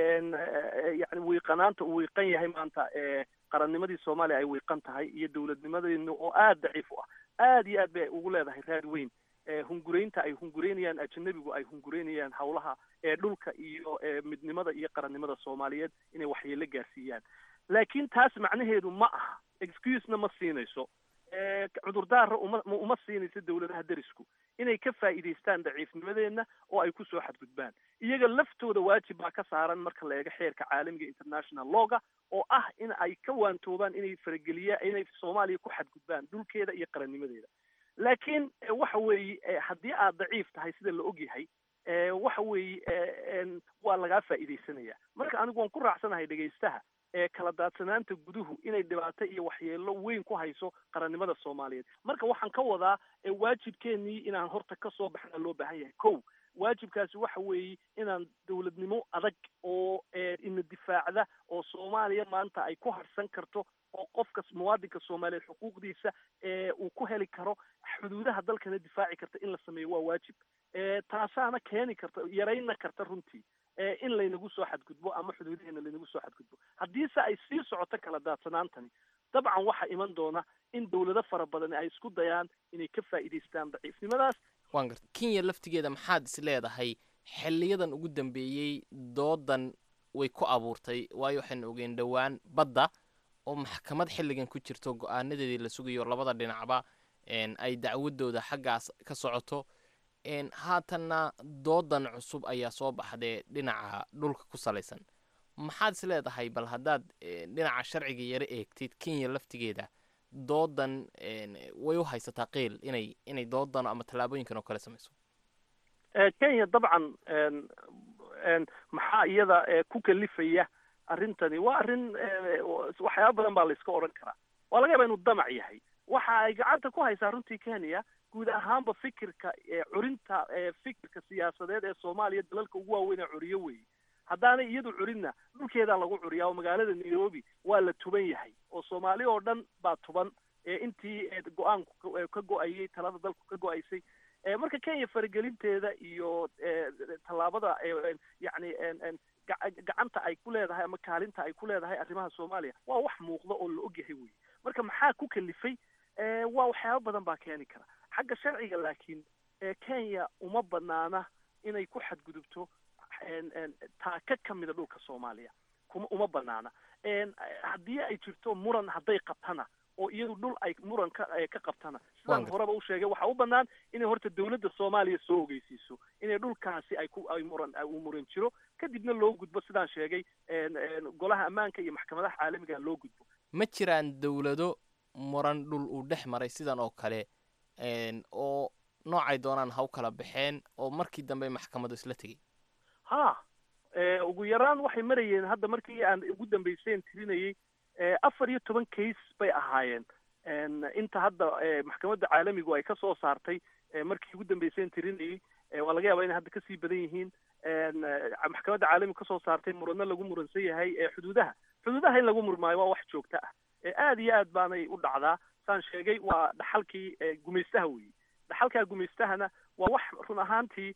yani wiiqanaanta uu wiiqan yahay maanta qarannimadii soomaaliya ay wiiqan tahay iyo dawladnimadeena oo aada daciif u ah aada iyo aad bay ugu leedahay raad weyn hunguraynta ay hungureynayaan ajanabigu ay hungureynayaan hawlaha ee dhulka iyo midnimada iyo qarannimada soomaaliyeed inay waxyeelo gaarsiiyaan laakiin taas macnaheedu ma aha excusena ma siinayso cudurdaara uma uma siinayso dawladaha derisku inay ka faa'iidaystaan daciifnimadeenna oo ay kusoo xadgudbaan iyaga laftooda waajib baa ka saaran marka la eego xeerka caalamiga international lawga oo ah in ay ka waantoobaan inay farageliya inay soomaaliya ku xadgudbaan dhulkeeda iyo qarannimadeeda laakiin waxa weeye haddii aad daciif tahay sida la ogyahay waxa weeye waa lagaa faa'iidaysanaya marka anigu waan ku raacsanahay dhegaystaha kala daadsanaanta guduhu inay dhibaato iyo waxyeelo weyn ku hayso qarannimada soomaaliyeed marka waxaan ka wadaa waajibkeenii inaan horta kasoo baxna loo baahan yahay kow waajibkaasi waxa weeye inaan dawladnimo adag oo ina difaacda oo soomaaliya maanta ay ku harsan karto oo qofka muwaadinka soomaaliyeed xuquuqdiisa uu ku heli karo xuduudaha dalkana difaaci karta in la sameeyo waa waajib taasaana keeni karta yarayna karta runtii in laynagu soo xadgudbo ama xuduudaheena laynagu soo xadgudbo haddiise ay sii socoto kala daadsanaantani dabcan waxaa iman doona in dawlado fara badani ay isku dayaan inay ka faa'iidaystaan daciifnimadaas waan garta kenya laftigeeda maxaad is leedahay xiliyadan ugu dambeeyey doodan way ku abuurtay waayo waxaynu ogeyn dhowaan badda oo maxkamad xilligan ku jirto go-aanadeedii la sugayo labada dhinacba ay dacwadooda xaggaas ka socoto haatanna doodan cusub ayaa soo baxdee dhinaca dhulka ku salaysan maxaad is leedahay bal haddaad dhinaca sharciga yaro eegtid kenya laftigeeda doodan way u haysataa qiil inay inay doodan ama tallaabooyinkan oo kale samayso kenya dabcan maxaa iyada ku kalifaya arrintani waa arrin waxyaaba badan baa la iska odhan karaa waa laga yaaba inuu damac yahay waxa ay gacanta ku haysaa runtii kenya guud ahaanba fikirka curinta fikirka siyaasadeed ee soomaaliya dalalka ugu waaweyn ee curiyo weeye haddaanay iyadu curinna dhulkeedaa lagu curiyaa oo magaalada nairobi waa la tuban yahay oo soomaali oo dhan baa tuban intii go-aanku ka go-ayay talada dalku ka go-aysay marka kenya faragelinteeda iyo tallaabada yani gacanta ay ku leedahay ama kaalinta ay ku leedahay arrimaha soomaaliya waa wax muuqda oo la ogyahay wey marka maxaa ku kalifay waa waxyaaba badan baa keeni kara xagga sharciga laakiin kenya uma banaana inay ku xadgudubto taaka ka mida dhulka soomaaliya kuma uma banaana haddii ay jirto muran hadday qabtana oo iyadu dhul ay muran ka ka qabtana sidaan horeba u sheegay waxaa u banaan inay horta dawladda soomaaliya soo ogeysiiso inay dhulkaasi ay ku ay muran uu muran jiro kadibna loo gudbo sidaan sheegay golaha ammaanka iyo maxkamadaha caalamiga loo gudbo ma jiraan dawlado muran dhul uu dhex maray sidan oo kale oo noocay doonaan ha u kala baxeen oo markii dambe maxkamadu isla tegey ha ugu yaraan waxay marayeen hadda markii aan ugu dambayseen tirinayay afar iyo toban case bay ahaayeen inta hadda maxkamadda caalamigu ay kasoo saartay markii ugu dambayseen tirinayay waa laga yaabaa inay hadda kasii badan yihiin maxkamadda caalamigu kasoo saartay muranno lagu muransan yahay xuduudaha xuduudaha in lagu murmaayo waa wax joogto ah aad iyo aad baanay u dhacdaa saan sheegay waa dhaxalkii gumaystaha weeye dhaxalkaa gumaystahana waa wax run ahaantii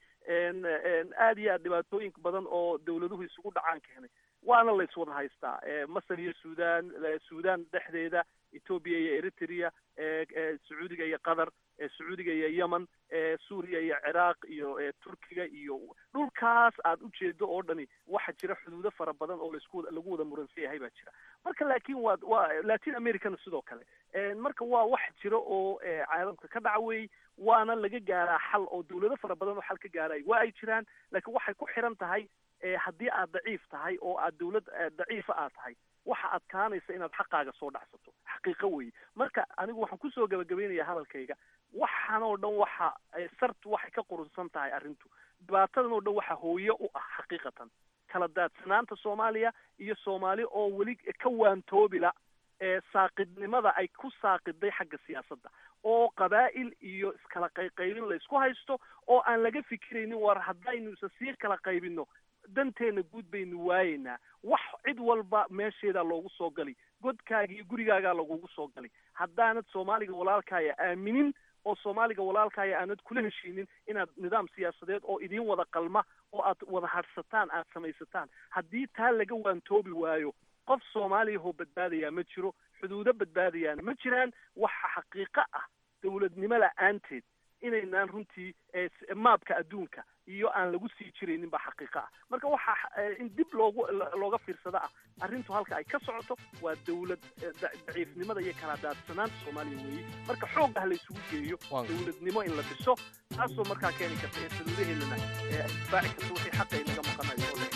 aad iyo aad dhibaatooyin badan oo dawladuhu isugu dhacaan keenay waana la iswada haystaa masar iyo sudan sudan dhexdeeda ethoobia iyo eritrea sacuudiga iyo qatar sacuudiga iyo yemen suuriya iyo ciraaq iyo turkiga iyo dhulkaas aad ujeedo oo dhani waxa jira xuduudo fara badan oo laisku lagu wada muransan yahay baa jira marka laakin waa waa latin americana sidoo kale marka waa wax jira oo caalamka ka dhaca weey waana laga gaaraa xal oo dawlado fara badan oo xal ka gaaray waa ay jiraan laakiin waxay ku xiran tahay haddii aad daciif tahay oo aad dawlad daciifa aad tahay waxa adkaanaysa inaad xaqaaga soo dhacsato xaqiiqo weeye marka anigu waxaan kusoo gabagabaynayaa hadalkayga waxaan oo dhan waxa sartu waxay ka qurunsan tahay arrintu dhibaatadan oo dhan waxa hooye u ah xaqiiqatan kala daadsanaanta soomaaliya iyo soomaali oo weli ka waantoobila saaqidnimada ay ku saaqiday xagga siyaasadda oo qabaa'il iyo iskala qayqaybin la isku haysto oo aan laga fikiraynin war haddaynu isa sii kala qaybino danteena guud baynu waayeynaa wax cid walba meesheedaa loogu soo gali godkaaga iyo gurigaagaa lagugu soo gali haddaanad soomaaliga walaalkaaya aaminin oo soomaaliga walaalkaaya aanad kula heshiinin inaad nidaam siyaasadeed oo idiin wada qalma oo aad wada hadhsataan aad samaysataan haddii taa laga waantoobi waayo qof soomaaliyahoo badbaadayaa ma jiro xuduudo badbaadayaana ma jiraan waxa xaqiiqo ah dawladnimo la-aanteed inaynaan runtii maabka adduunka iyo aan lagu sii jiraynin baa xaqiiqo ah marka waxa in dib loogu looga fiirsada ah arrintu halka ay ka socoto waa dawlad daciifnimada iyo kala daadsanaanta soomaaliya weeye marka xoog ah la isugu geeyo dawladnimo in la dhiso taasoo markaa keeni karta ee saluudaheedana difaaci karta wixii xaqa inaga maqanayo oo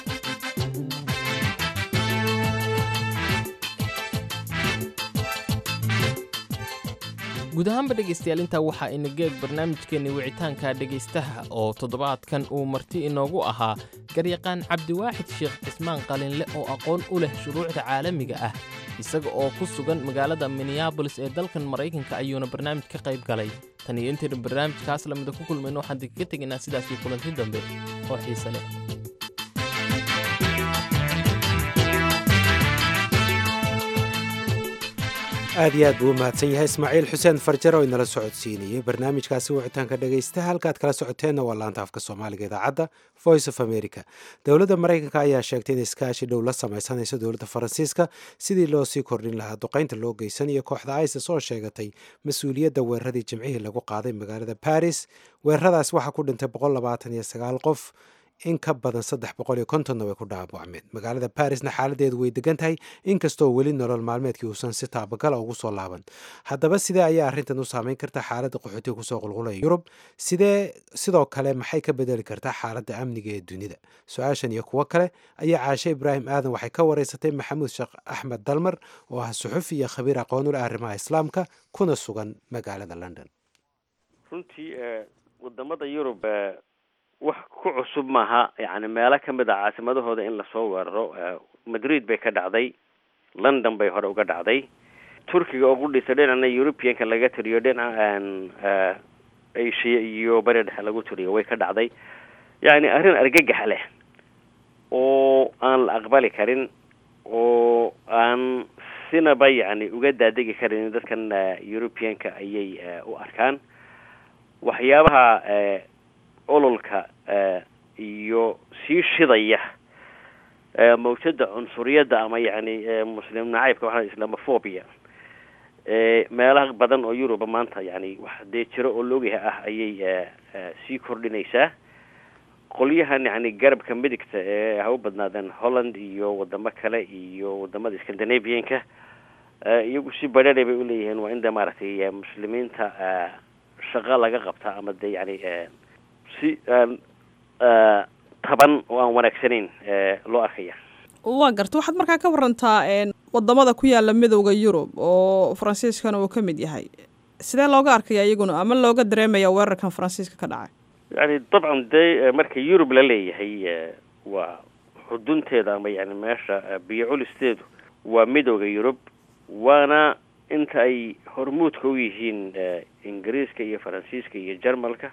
le guud ahaanba dhegaystayaal intaa waxaa ina geeg barnaamijkeenni wicitaanka dhegaystaha oo toddobaadkan uu marti inoogu ahaa garyaqaan cabdiwaaxid sheekh cismaan qalinle oo aqoon u leh shuruucda caalamiga ah isaga oo ku sugan magaalada minneabolis ee dalkan maraykanka ayuuna barnaamij ka qayb galay tan iyo intaynu barnaamijkaas lamida ku kulmayno waxaan dikaga tegaynaa sidaasii kulanti dambe oo xiise leh aad iyo aad buu u mahadsan yahay ismaaciil xuseen farjar oo inala socodsiinayey barnaamijkaasi wicitaanka dhegaysta halkaad kala socoteenna waa laanta afka soomaaliga idaacadda voice of america dowladda maraykanka ayaa sheegtay in iskaashi dhow la sameysanayso dowladda faransiiska sidii loo sii kordhin lahaa duqaynta loo geysanayo kooxda isis oo sheegatay mas-uuliyadda weeraradii jimcihii lagu qaaday magaalada baris weeraradaas waxaa ku dhintay qof in ka badan saddex boqol iyo kontonna way ku dhaawacmeen magaalada barisna xaaladeedu way degan tahay inkastoo weli nolol maalmeedkii uusan si taabagala ugu soo laaban haddaba sidee ayaa arrintan u saameyn karta xaaladda qaxootiga kusoo qulqulaya yurub sidee sidoo kale maxay ka bedeli kartaa xaaladda amniga ee dunida su-aashan iyo kuwo kale ayaa caashe ibraahim aadan waxay ka wareysatay maxamuud sheekh axmed dalmar oo ah suxufi iyo khabiir aqoon u leh arrimaha islaamka kuna sugan magaalada london runtii wadamada yurub wax ku cusub maaha yani meelo kamid a caasimadahooda in lasoo weeraro madrid bay ka dhacday london bay hore uga dhacday turkiga oo ku dhisa dhinacna europeanka laga tiriyo dhinaca asia iyo bari dhexe lagu tiriyo way ka dhacday yani arrin argagax leh oo aan la aqbali karin oo aan sinaba yani uga daadegi karin dadkan europeanka ayay u arkaan waxyaabaha ololka iyo sii shidaya mawjada cunsuriyadda ama yani muslim nacaybka waxaa islamophobia meelaha badan oo yuruba maanta yani wax dee jiro oo laogyahay ah ayay sii kordhinaysaa qolyahan yani garabka midigta ee ha u badnaadeen holland iyo wadamo kale iyo wadamada scandinavianka iyagu si badhadhay bay uleeyihiin waa in de maaragtay muslimiinta shaqa laga qabta ama de yani si taban oo aan wanaagsanayn loo arkaya waa garta waxaad markaa ka warantaa wadamada ku yaala midowda yurub oo faransiiskana uu ka mid yahay sidee looga arkaya iyaguna ama looga dareemaya weerarkan faransiiska ka dhacay yani dabcan de marka yurub la leeyahay waa xudunteeda ama yani meesha biyo culisteedu waa midowda yurub waana inta ay hormuudka u yihiin ingiriiska iyo faransiiska iyo jermalka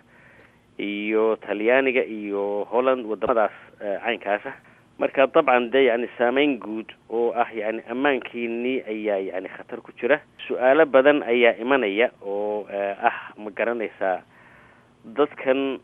iyo talyaaniga iyo holland wadamadaas caynkaasa marka dabcan de yani saameyn guud oo ah yani ammaankiinii ayaa yani khatar ku jira su-aalo badan ayaa imanaya oo ah ma garanaysaa dadkan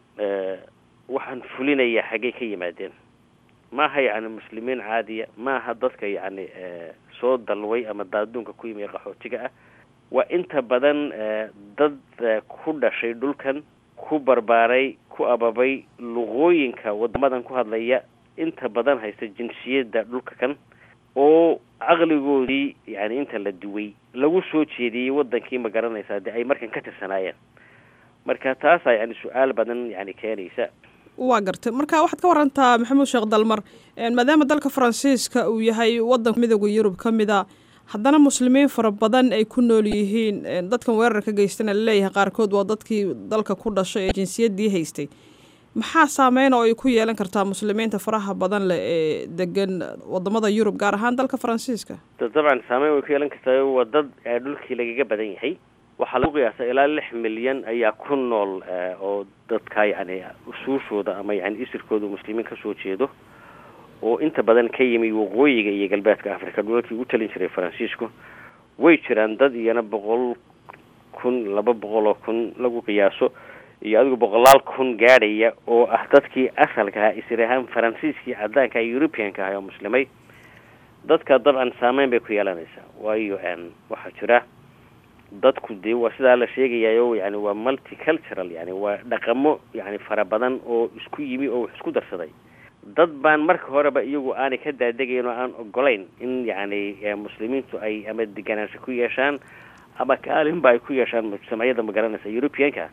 waxaan fulinaya xaggay ka yimaadeen maaha yani muslimiin caadiya maaha dadka yani soo dalway ama daaduunka ku yimi qaxootiga ah waa inta badan dad ku dhashay dhulkan ku barbaaray ku ababay luqooyinka wadamadan ku hadlaya inta badan haysta jinsiyadda dhulka kan oo caqligoodii yani inta la duway lagu soo jeediyey wadankii ma garanaysaa de ay markan ka tirsanaayeen marka taasaa yani su-aal badan yani keenaysa waa gartay marka waxaad ka warantaa maxamuud sheekh dalmar maadaama dalka faransiiska uu yahay wadanka midooda yurub ka mida haddana muslimiin fara badan ay ku nool yihiin dadkan weerarka geystana laleeyahay qaarkood waa dadkii dalka ku dhashay ee jinsiyaddii haystay maxaa saameyn oo ay ku yeelan kartaa muslimiinta faraha badan leh ee degan wadamada yurub gaar ahaan dalka faransiiska dabcan saameyn way ku yeelan kartaa waa dad dhulkii lagaga badan yahay waxaa lagu qiyaasa ilaa lix milyan ayaa ku nool oo dadka yani usuushooda ama yani isirkooda muslimiin kasoo jeedo oo inta badan ka yimi waqooyiga iyo galbeedka africa dhulalkii u talin jiray faransiisku way jiraan dad iyana boqol kun laba boqol oo kun lagu qiyaaso iyo adigu boqolaal kun gaadhaya oo ah dadkii asalka ahaa isir ahaan faransiiskii cadaanka europeanka ahaa oo muslimay dadka dabcan saameyn bay ku yeelanaysaa waayo waxaa jira dadku dee waa sidaa la sheegayayo yani waa multicultural yani waa dhaqamo yani fara badan oo isku yimi oo wax isku darsaday dad baan marka horeba iyagu aanay ka daadegayn oo aan ogolayn in yani muslimiintu ay ama deganaansho ku yeeshaan ama kaalinba ay ku yeeshaan mujtamacyada ma garanaysa europeanka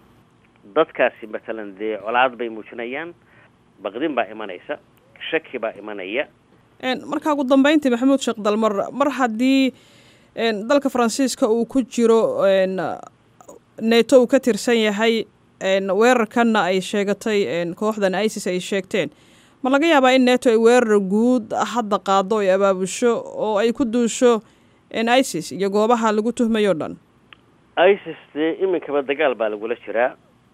dadkaasi matalan dee colaad bay muujinayaan baqdin baa imanaysa shaki baa imanaya marka ugu dambeyntii maxamuud sheekh dalmar mar haddii dalka faransiiska uu ku jiro neto uu ka tirsan yahay weerarkanna ay sheegatay kooxdan isis ay sheegteen ma laga yaabaa in neto ay weerar guud hadda qaado ay abaabusho oo ay ku duusho isis iyo goobaha lagu tuhmayo o dhan isis dee iminkaba dagaal baa lagula jiraa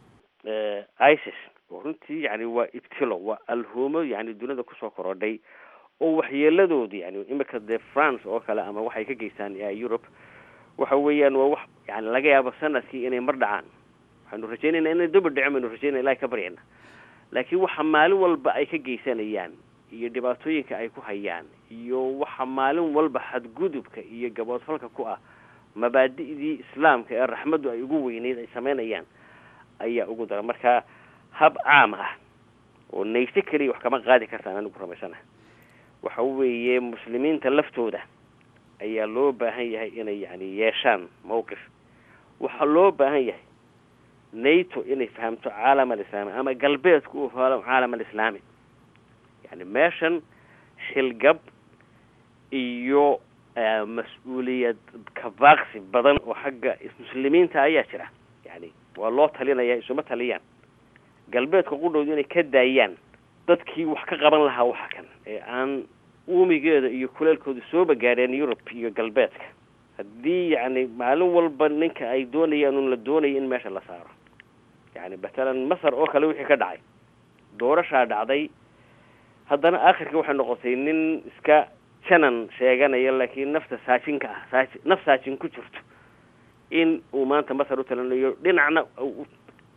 isis oo runtii yani waa ibtilo waa alhuumo yani dunida kusoo korodhay oo waxyeeladoodu yani imika dee france oo kale ama waxay ka geystaan europe waxa weeyaan waa wax yani laga yaabo sanadkii inay mar dhacaan waxaanu rajeynayna inay daba dhicin baynu rajeynaya ilahi ka baryana laakiin waxa maalin walba ay ka geysanayaan iyo dhibaatooyinka ay ku hayaan iyo waxa maalin walba xadgudubka iyo gaboodfalka ku ah mabaadi'dii islaamka ee raxmaddu ay ugu weyneyd ay sameynayaan ayaa ugu dara marka hab caam ah oo nayso keliya wax kama qaadi kartaan anigu rumaysana waxa weeye muslimiinta laftooda ayaa loo baahan yahay inay yani yeeshaan mawqif waxaa loo baahan yahay nato inay fahamto caalam alislaami ama galbeedku uu fahmo caalam alislaami yani meeshan xilgab iyo mas-uuliyad kabaaqsi badan oo xagga muslimiinta ayaa jira yani waa loo talinaya isuma taliyaan galbeedka qudhooda inay ka daayaan dadkii wax ka qaban lahaa waxa kan ee aan uumigeeda iyo kuleelkooda sooba gaadheen yurub iyo galbeedka haddii yani maalin walba ninka ay doonayaan un la doonayo in meesha la saaro yani matalan masar oo kale wixii ka dhacay doorashaa dhacday haddana aakhirka waxay noqotay nin iska janan sheeganaya laakiin nafta saajinka ah saaji naf saajin ku jirto in uu maanta masar u talinayo dhinacna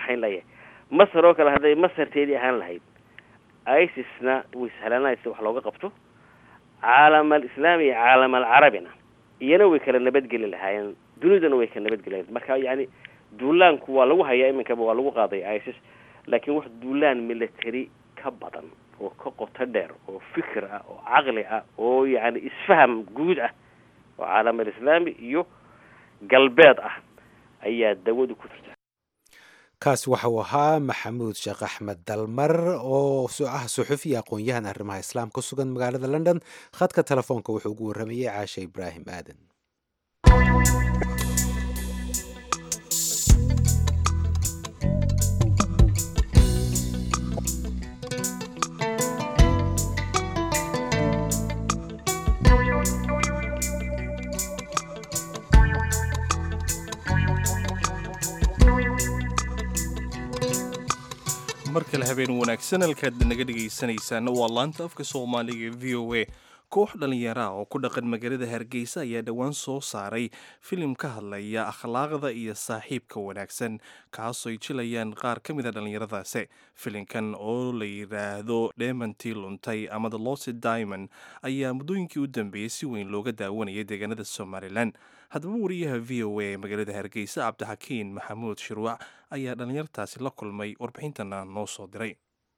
kaxayn layahay masar oo kale hadday masarteedii ahaan lahayd isisna way sahlanaysa wax looga qabto caalam alislaami iyo caalam alcarabina iyana way kala nabadgeli lahaayeen dunidana way kala nabadgelayen marka yacni duulaanku waa lagu hayaa iminkaba waa lagu qaaday isis laakiin wax duulaan military ka badan oo ka qoto dheer oo fikir ah oo caqli ah oo yacni isfaham guud ah oo caalam alislaami iyo galbeed ah ayaa dawadu ku jirta kaas waxa uu ahaa maxamuud sheekh axmed dalmar oo ah suxufiya aqoon-yahan arrimaha islaam ku sugan magaalada london khadka telefoonka wuxuu ugu warramayey caashe ibraahim aadan mar kale habeen wanaagsan halkaad naga dhegaysanaysaana waa laanta afka soomaaliga v o a koox dhallinyara oo ku dhaqan magaalada hargeysa ayaa dhowaan soo saaray filim ka hadlaya akhlaaqda iyo saaxiibka wanaagsan kaasooy jilayaan qaar ka mida dhallinyaradaasi filimkan oo la yidhaahdo dhemantii luntay ama the lost diamond ayaa muddooyinkii u dambeeyey si weyn looga daawanayay deegaanada somalilan haddaba wariyaha v o a ee magaalada hargeysa cabdixakiin maxamuud shirwac ayaa dhallinyartaasi la kulmay warbixintana noo soo diray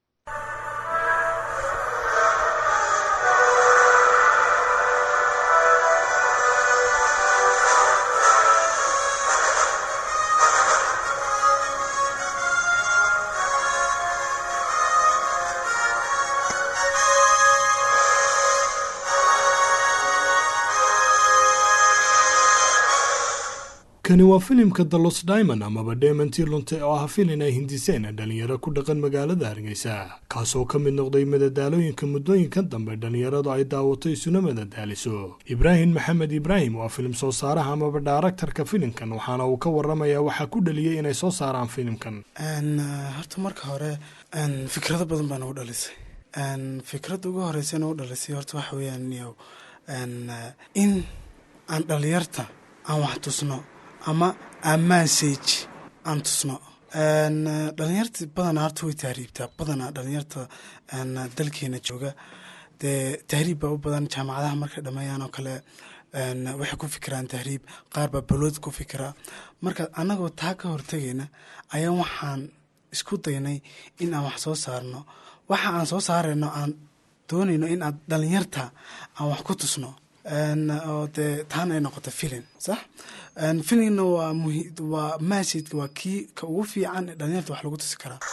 kani waa filimka the los diamond amaba demantii lunte oo ah filin ay hindiseen dhalinyaro ku dhaqan magaalada hargeysa kaasoo ka mid noqday madadaalooyinka muddooyinkan dambe dhalinyaradu ay daawato isuna madadaaliso ibraahim maxamed ibraahim waa filim soo saaraha amaba dhaaraktarka filimkan waxaana uu ka waramayaa waxaa ku dhaliyey inay soo saaraan filimkan horta marka hore fikrado badan baa nagu dhalisay fikradda ugu horeysa nagu dhalisay horta waxa weeyaan in aan dhalinyarta aan wax tusno ama ammansage aan tusno dhalinyarta badanaa horta way tahriibtaa badanaa dhalinyarta dalkeena jooga dee tahriib baa u badan jaamacadaha markay dhameeyaan oo kale waxay ku fikiraan tahriib qaar baa balood ku fikira marka annagoo taa ka hortegayna ayaa waxaan isku daynay in aan wax soo saarno waxa aan soo saarayno aan doonayno in aan dhalinyarta aan wax ku tusno oo dee taana ay noqoto filin sax filimna waa muhi waa masidka waa kii ka ugu fiican ee dhalinyarta wax lagu tusi karaa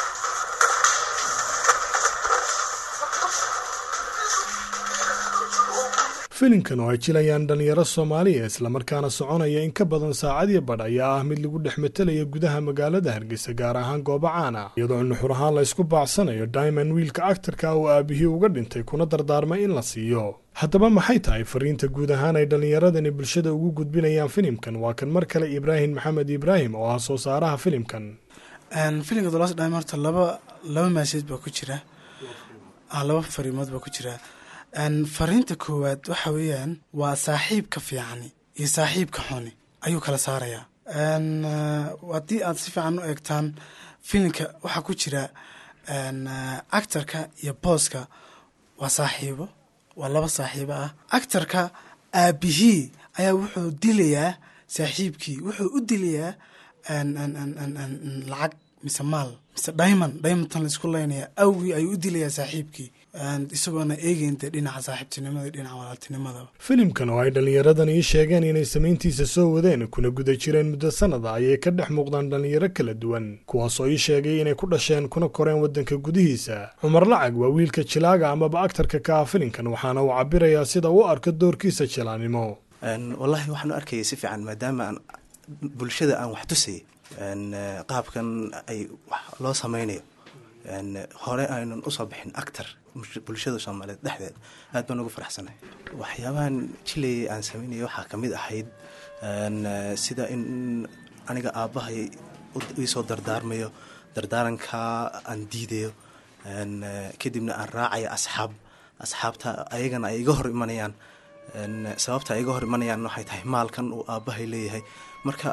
filimkan oo ay jilayaan dhalinyaro soomaaliya islamarkaana soconaya in ka badan saacadiyo badh ayaa ah mid lagu dhex matalaya gudaha magaalada hargeysa gaar ahaan goobo caan ah iyadoo nuxur ahaan la ysku baacsanayo diamond wiilka actarka oo aabihii uga dhintay kuna dardaarmay in la siiyo haddaba maxay tahay fariinta guud ahaan ay dhallinyaradani bulshada ugu gudbinayaan filimkan waa kan mar kale ibraahim maxamed ibraahim oo ah soo saaraha filimkan filimka dolos dhime horta laba laba maasaj baa ku jira laba fariimood baa ku jira fariinta koowaad waxa weeyaan waa saaxiibka fiicani iyo saaxiibka xuni ayuu kala saarayaa haddii aad si fiican u eegtaan filimka waxaa ku jira actarka iyo booska waa saaxiibo waa laba saaxiibo ah actarka aabihii ayaa wuxuu dilayaa saaxiibkii wuxuu u dilayaa lacag mise maal mise diamond diamondtan laisku leynaya awgii ayuu u dilayaa saaxiibkii isagoona eegeyn dee dhinaca saaxiibtinimada dhinaca walaaltinimadaba filimkan oo ay dhallinyaradan ii sheegeen inay samayntiisa soo wadeen kuna guda jireen muddo sanada ayay ka dhex muuqdaan dhallinyaro kala duwan kuwaasoo ii sheegay inay ku dhasheen kuna koreen waddanka gudihiisa cumar lacag waa wiilka jilaaga amaba actarka ka ah filimkan waxaana uu cabirayaa sida uu arko doorkiisa jilaanimo wallaahi waxaan u arkayay si fiican maadaama aan bulshada aan wax tusayay qaabkan ay wax loo samaynayo hore aynan usoo bixin actar bulshada soomaaliyeed dhexdeed aad baan ugu faraxsanahay waxyaabahan jilay aan sameynaya waxaa ka mid ahayd sida in aniga aabbahay iisoo dardaarmayo dardaarankaa aan diidayo kadibna aan raacayo asxaab asxaabta ayagana ay iga hor imanayaan sababta ay iga hor imanayaan waxay tahay maalkan uu aabbahay leeyahay marka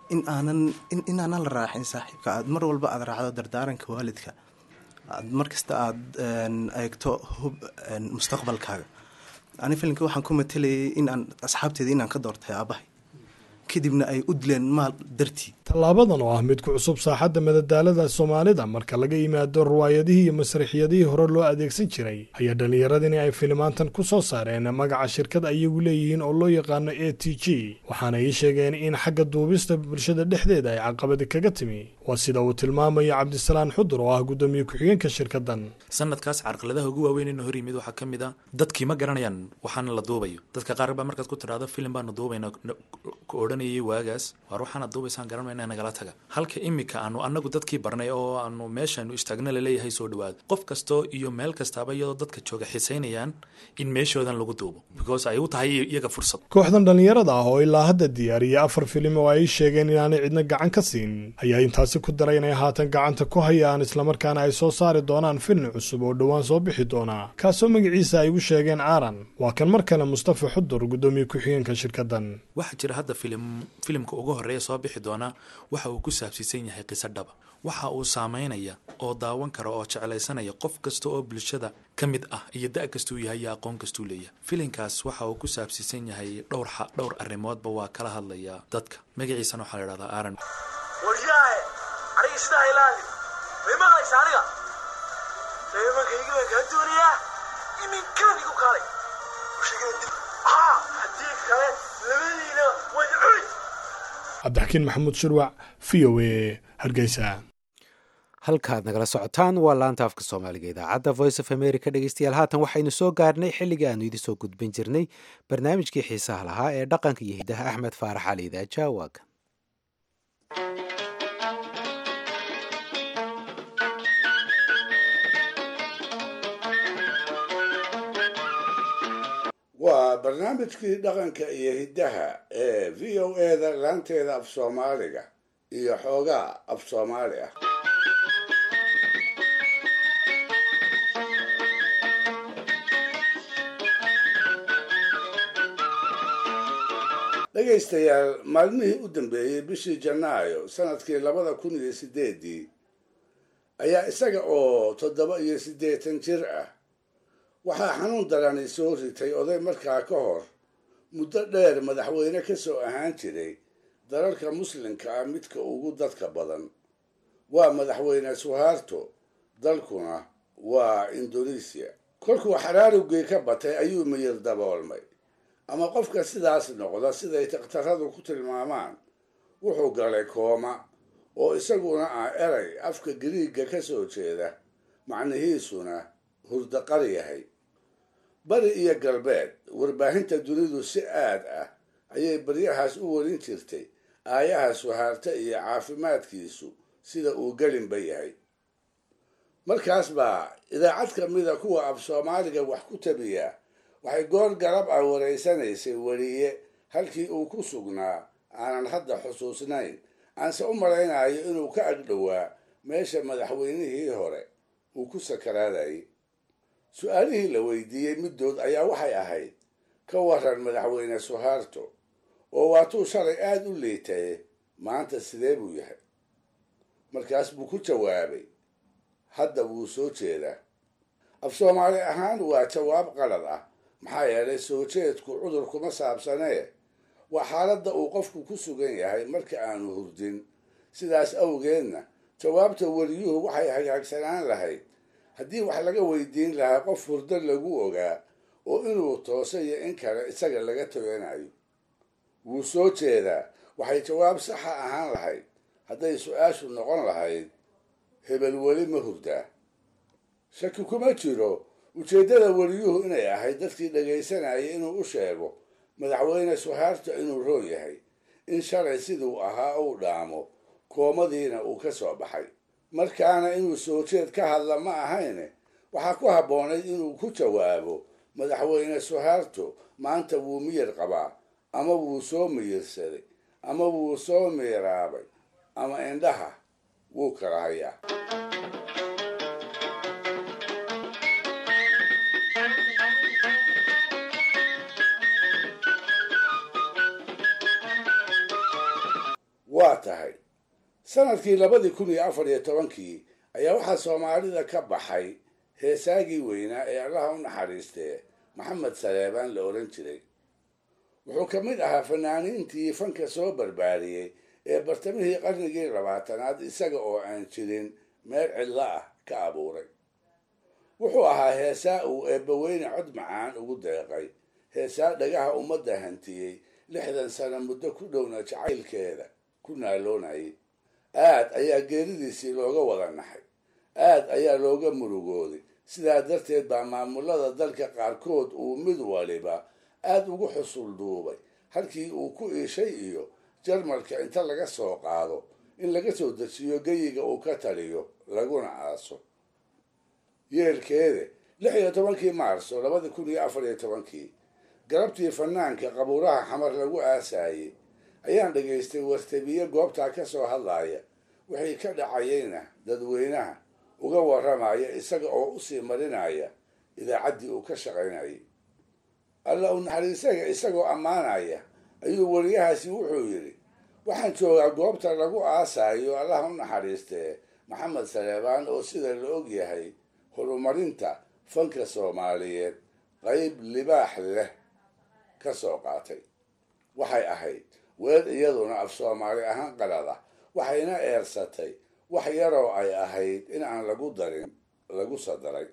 in aanan inaanan la raacin saaxiibka aad mar walba aad raacdo dardaaranka waalidka aad markasta aada eegto hub mustaqbalkaaga ani filimka waxaan ku matalayay in aan asxaabteeda inaan ka doortay aabahay kadibna ay u dileen maal dartii tallaabadan oo ah mid ku cusub saaxadda madadaalada soomaalida marka laga yimaado ruwaayadihii iyo masraxiyadihii hore loo adeegsan jiray ayaa dhallinyaradini ay filimaantan ku soo saareen magaca shirkad ayagu leeyihiin oo loo yaqaano a t g waxaana ii sheegeen in xagga duubista bulshada dhexdeeda ay caqabadi kaga timi waa sida uu tilmaamayo cabdisalaan xudur oo ah guddoomiye ku-xigeenka shirkaddan sanadkaas carqaladaha ugu waaweyn ina hor yimid waxaa ka mid a dadkii ma garanayaan waxaana la duubayo dadka qaar baa markaad ku tidhaahdo filim baanu duubayna ku odhanayay waagaas waar waxaana duubaysaan garanmayna nagala taga halka imika aanu anagu dadkii barnay oo aanu meeshaanu istaagna laleeyahay soo dhawaado qof kastoo iyo meel kastaaba iyadoo dadka jooga xisaynayaan in meeshoodan lagu duubo because ay u tahay iyaga fursad kooxdan dhallinyarada ah oo ilaa hadda diyaariyay afar filim oo ay sheegeen inaanay cidna gacan ka siin ayaa intaasi ku daray inay haatan gacanta ku hayaan islamarkaana ay soo saari doonaan filim cusub oo dhowaan soo bixi doona kaasoo magaciisa ay ugu sheegeen aaran waa kan mar kale mustafa xudur guddoomiye ku-xigeenka shirkaddan waxaa jira hadda filim filimka ugu horreeya soo bixi doona waxa uu ku saabsiisan yahay qiso dhaba waxa uu saameynaya oo daawan kara oo jeclaysanaya qof kasta oo bulshada ka mid ah iyo da' kastuu yahay iyo aqoon kastuu leeyahay filinkaas waxa uu ku saabsiisan yahay dhowr dhowr arrimoodba waa kala hadlaya dadka magaciisana waxaa la idhahdaa aaran waryaahe aniga sidaa ilaali may maqlaysa aniga reebankaygi baan kaa doonayaa iminkaan igu kaalay ushegina dib haa haddii kale labadiina way cuni cabdixakiin maxamuud shirwac v o a hargeysa halkaad nagala socotaan waa laanta afka soomaaliga idaacadda voice of america dhegeystayaal haatan waxaynu soo gaarnay xilligii aanu idin soo gudbin jirnay barnaamijkii xiisaha lahaa ee dhaqanka iyo hidaha axmed faarax cali idaaja waagan waa barnaamijkii dhaqanka iyo hiddaha ee v o eda laanteeda af soomaaliga iyo xoogaa af soomaali ah dhegaystayaal maalmihii u dambeeyey bishii janaayo sanadkii labada kun iyo sideedii ayaa isaga oo toddoba iyo siddeetan jir ah waxaa xanuun darani soo ritay oday markaa ka hor muddo dheer madaxweyne ka soo ahaan jiray dalalka muslimka ah midka ugu dadka badan waa madaxweyne suhaarto dalkuna waa indonesiya kolkuu xaraarugii ka batay ayuu miyir daboolmay ama qofka sidaas noqda siday takhtaradu ku tilmaamaan wuxuu galay kooma oo isaguna ah eray afka gariigga ka soo jeeda macnihiisuna hurdaqar yahay bari iyo galbeed warbaahinta dunidu si aad ah ayay baryahaas u warin jirtay aayaha suhaarta iyo caafimaadkiisu sida uu gelinba yahay markaas baa idaacad ka mida kuwa af soomaaliga wax ku tabiya waxay goor garab ah waraysanaysay weriye halkii uu ku sugnaa aanan hadda xusuusnayn aanse u malaynayo inuu ka agdhowaa meesha madaxweynihii hore uu ku sakaraadayay su-aalihii la weydiiyey middood ayaa waxay ahayd ka waran madaxweyne suhaarto oo waatuu shalay aada u liitaye maanta sidee buu yahay markaas buu ku jawaabay hadda wuu soo jeedaa af soomaali ahaan waa jawaab qalad ah maxaa yeelay soo jeedku cudur kuma saabsanee waa xaaladda uu qofku ku sugan yahay marka aanu hurdin sidaas awgeedna jawaabta weliyuhu waxay hagaagsanaan lahayd haddii wax laga weydiin lahaa qof hurdo lagu ogaa oo inuu tooso iyo in kale isaga laga toganayo wuu soo jeedaa waxay jawaab saxa ahaan lahayd hadday su-aashu noqon lahayd hebel weli ma hurdaa shaki kuma jiro ujeeddada weliyuhu inay ahayd dadkii dhagaysanayay inuu u sheego madaxweyne suhaarta inuu roon yahay in shalay siduu ahaa uu dhaamo koomadiina uu ka soo baxay markaana inuu soo jeed ka hadla ma ahayne waxaa ku habboonayd inuu ku jawaabo madaxweyne suhaarto maanta wuu miyir qabaa ama wuu soo miyirsaday ama wuu soo miiraabay ama indhaha wuu kala hayaa waa tahay sanadkii labadii kun iyo afar iyo tobankii ayaa waxaa soomaalida ka baxay heesaagii weynaa ee allaha u naxariistee maxamed saleebaan la oran jiray wuxuu ka mid ahaa fanaaniintii fanka soo barbaariyey ee bartamihii qarnigii labaatanaad isaga oo aan jirin meel cidlo ah ka abuuray wuxuu ahaa heesaa uu eebbaweyne cod macaan ugu deeqay heesaa dhagaha ummadda hantiyey lixdan sano muddo ku dhowna jacaylkeeda ku naaloonayay aad ayaa geeridiisii looga wada naxay aad ayaa looga murugooday sidaa darteed baa maamulada dalka qaarkood uu mid waliba aad ugu xusul duubay halkii uu ku iishay iyo jarmalka inta laga soo qaado in laga soo dejiyo geyiga uu ka taliyo laguna aaso yeelkeede lix iyo tobankii maarso labadi kun iyo afar iyo tobankii galabtii fanaanka qabuuraha xamar lagu aasaayey ayaan dhagaystay wartabiye goobtaa ka soo hadlaaya wixii ka dhacayeyna dadweynaha uga warramaya isaga oo usii marinaya idaacaddii uu ka shaqaynayay alla u naxariisaga isagoo ammaanaya ayuu wariyahaasi wuxuu yidhi waxaan joogaa goobta lagu aasaayo allaha u naxariistee maxamed saleebaan oo sida la og yahay horumarinta fanka soomaaliyeed qayb libaax leh ka soo qaatay waxay ahayd weer iyaduna af soomaali ahaan qalada waxayna eersatay wax yaroo ay ahayd in aan lagu darin lagu sadaray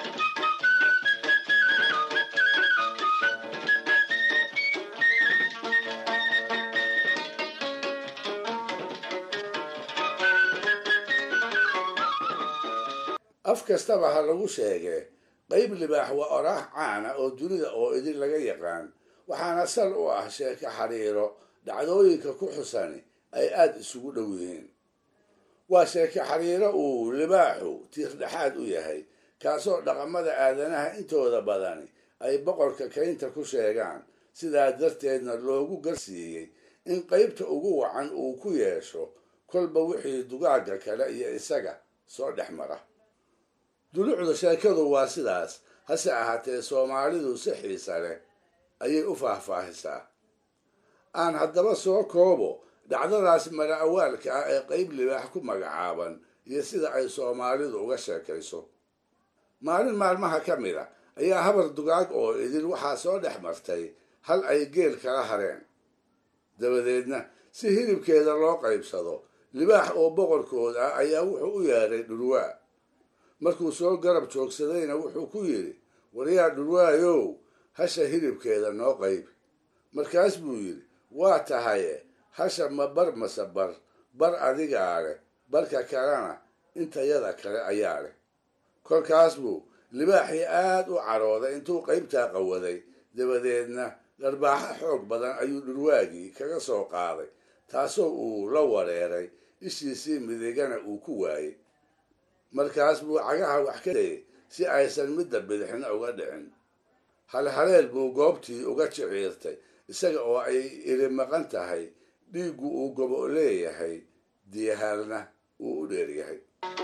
af kastaba ha lagu sheegee qayb libaax waa oraax caana oo dunida oo idin laga yaqaan waxaana sal u ah sheeko xariiro dhacdooyinka ku xusani ay aada isugu dhow yihiin waa sheeko xariiro uu libaaxu tiirdhexaad u yahay kaasoo dhaqamada aadanaha intooda badani ay boqorka kaynta ku sheegaan sidaa darteedna loogu garsiiyey in qaybta ugu wacan uu ku yeesho kolba wixii dugaagga kale iyo isaga soo dhex mara dulucda sheekadu waa sidaas hase ahaatee soomaalidu si xiisa leh ayay u faahfaahisaa aan haddaba soo koobo dhacdadaas mala awaalka ah ee qayb libaax ku magacaaban iyo sida ay soomaalidu uga sheekayso maalin maalmaha ka mid a ayaa habar dugaag oo idin waxaa soo dhex martay hal ay geel kala hareen dabadeedna si hilibkeeda loo qaybsado libaax oo boqorkood ah ayaa wuxuu u yeedhay dhurwaa markuu soo garab joogsadayna wuxuu ku yidhi waryaa dhurwaayow hasha hilibkeeda noo qayb markaas buu yidhi waa tahaye hasha ma bar mase bar bar adigaa leh barka kalena intayada kale ayaa leh kolkaas buu libaaxii aad u carooday intuu qaybtaa qawaday dabadeedna dharbaaxo xoog badan ayuu dhurwaagii kaga soo qaaday taasoo uu la wareeray ishiisii midigana uu ku waayey markaas buu cagaha wax ka dayay si aysan midda bidixna uga dhicin halhaleel buu goobtii uga jiciirtay isaga oo ay iri maqan tahay dhiiggu uu gobo leeyahay diyahaalna uu u dheeryahay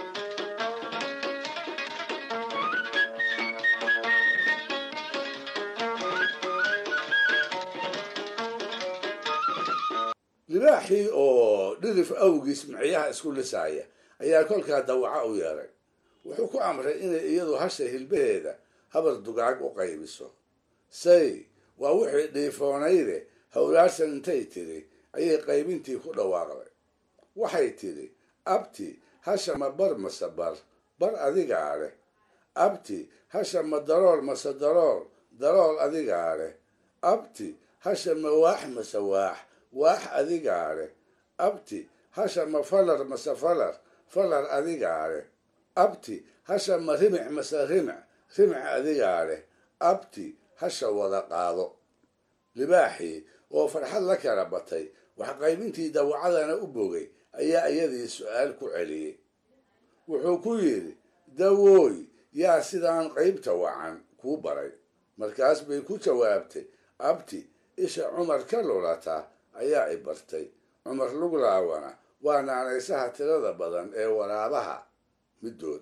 libaaxii oo dhirif awgiis miciyaha isku lisaaya ayaa kolkaa dawaca u yeeray wuxuu ku amray inay iyadu hasha hilbaheeda habar dugaag u qaybiso say waa wixii dhiifoonayde howlaarsan intay tidhi ayay qaybintii ku dhawaaqday waxay tidhi abti hasha ma bar mase bar bar adigaa leh abti hasha ma darool mase darool darool adigaa leh abti hasha ma waax mase waax waax adigaa leh abti hasha ma falar mase falar falar adigaa leh abti hasha ma rimic mase rimic rimic adigaa leh abti hasha wada qaado libaaxii oo farxad la kala batay wax qaybintii dawacadana u bogay ayaa iyadii su-aal ku celiyey wuxuu ku yidhi dawooy yaa sidaan qaybta wacan kuu baray markaas bay ku jawaabtay abti isha cumar ka lulata ayaa i bartay cumar luglaawana waa naanaysaha tirada badan ee waraabaha middood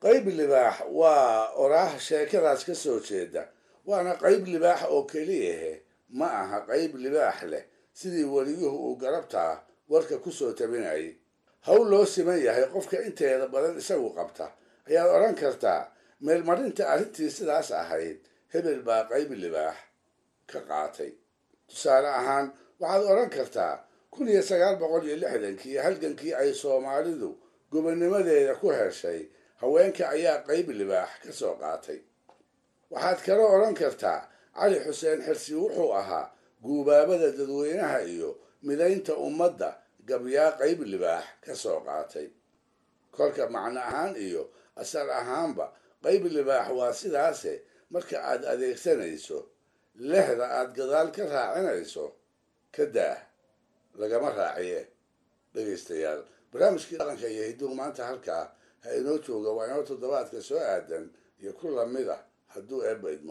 qayb libaax waa oraah sheekadaas ka soo jeeda waana qayb libaax oo keliyahe ma aha qayb libaax leh sidii weliyuhu uu garabtaa warka ku soo tabinayay hawl loo siman yahay qofka inteeda badan isagu qabta ayaad odhan kartaa meelmarinta arrintii sidaas ahayd hebel baa qayb libaax ka qaatay tusaale ahaan waxaad odhan kartaa kun iyo sagaal boqol iyo lixdankii halgankii ay soomaalidu gobonnimadeeda ku heshay haweenka ayaa qayb libaax ka soo qaatay waxaad kala odhan kartaa cali xuseen xirsi wuxuu ahaa guubaabada dadweynaha iyo midaynta ummadda gabyaa qayb libaax ka soo qaatay kolka macno ahaan iyo asal ahaanba qayb libaax waa sidaase marka aad adeegsanayso lehda aad gadaal ka raacinayso ka daah lagama raaciye dhegaystayaal barnaamijkii dhaqanka iyo hidduhu maanta halkaa ha inoo jooga waa inoo toddobaadka soo aadan iyo ku lamid ah hadduu eebba idmo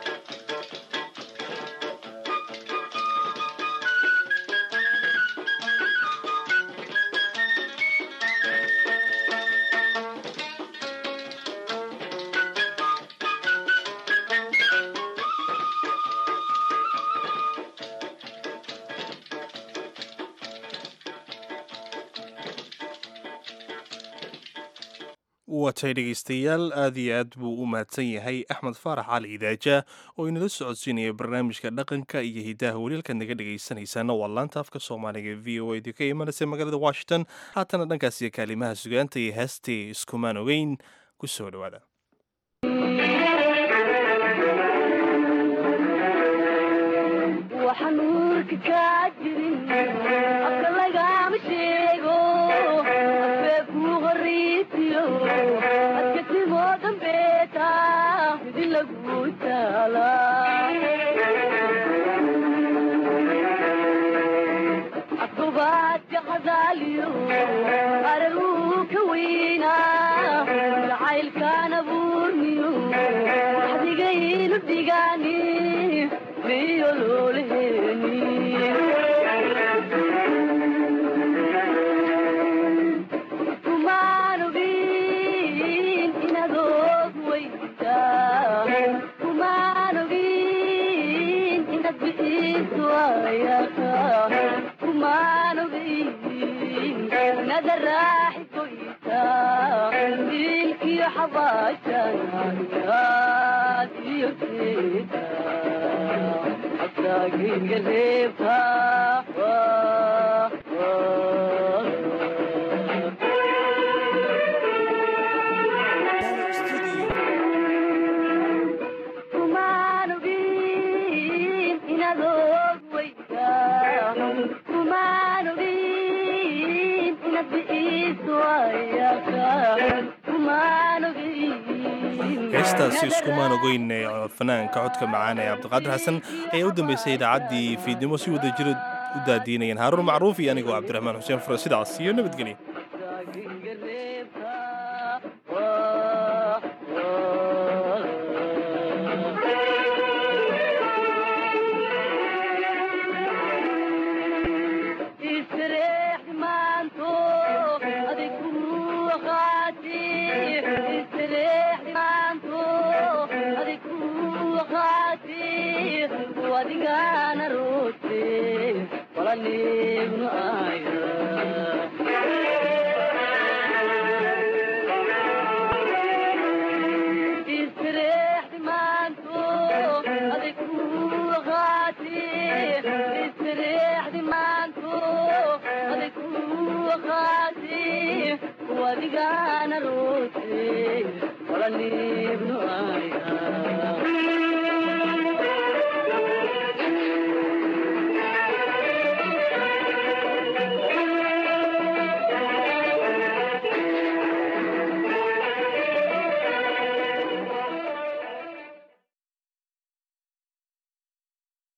watay dhegaystayaal aad iyo aad buu u mahadsan yahay axmed faarax cali idaaja oo inala socodsiinaya barnaamijka dhaqanka iyo hidaha welialkaad naga dhegaysanaysaana waa laanta afka soomaaliga v o ed ka imanaysa magaalada washington haatana dhankaas iyo kaalimaha sugaanta iyo heestee iskumaan ogeyn ku soo dhowaada heestaasi iskumaan ogeyn fanaanka codka macaan ee cabdiqaadir xasan ayaa u dambeysay idaacaddii fiidnimo si wada jira u daadiinayeen haaruun macruuf iyo anigoo cabdiraxmaan xuseen fure sidaas iyo nabadgelya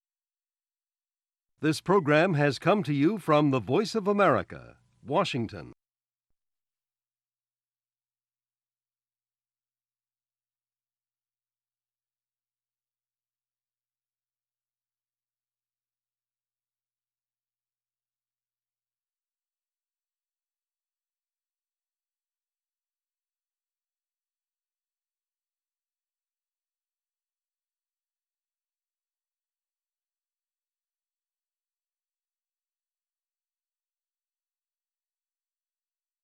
This program has come to you from the Voice of America, Washington.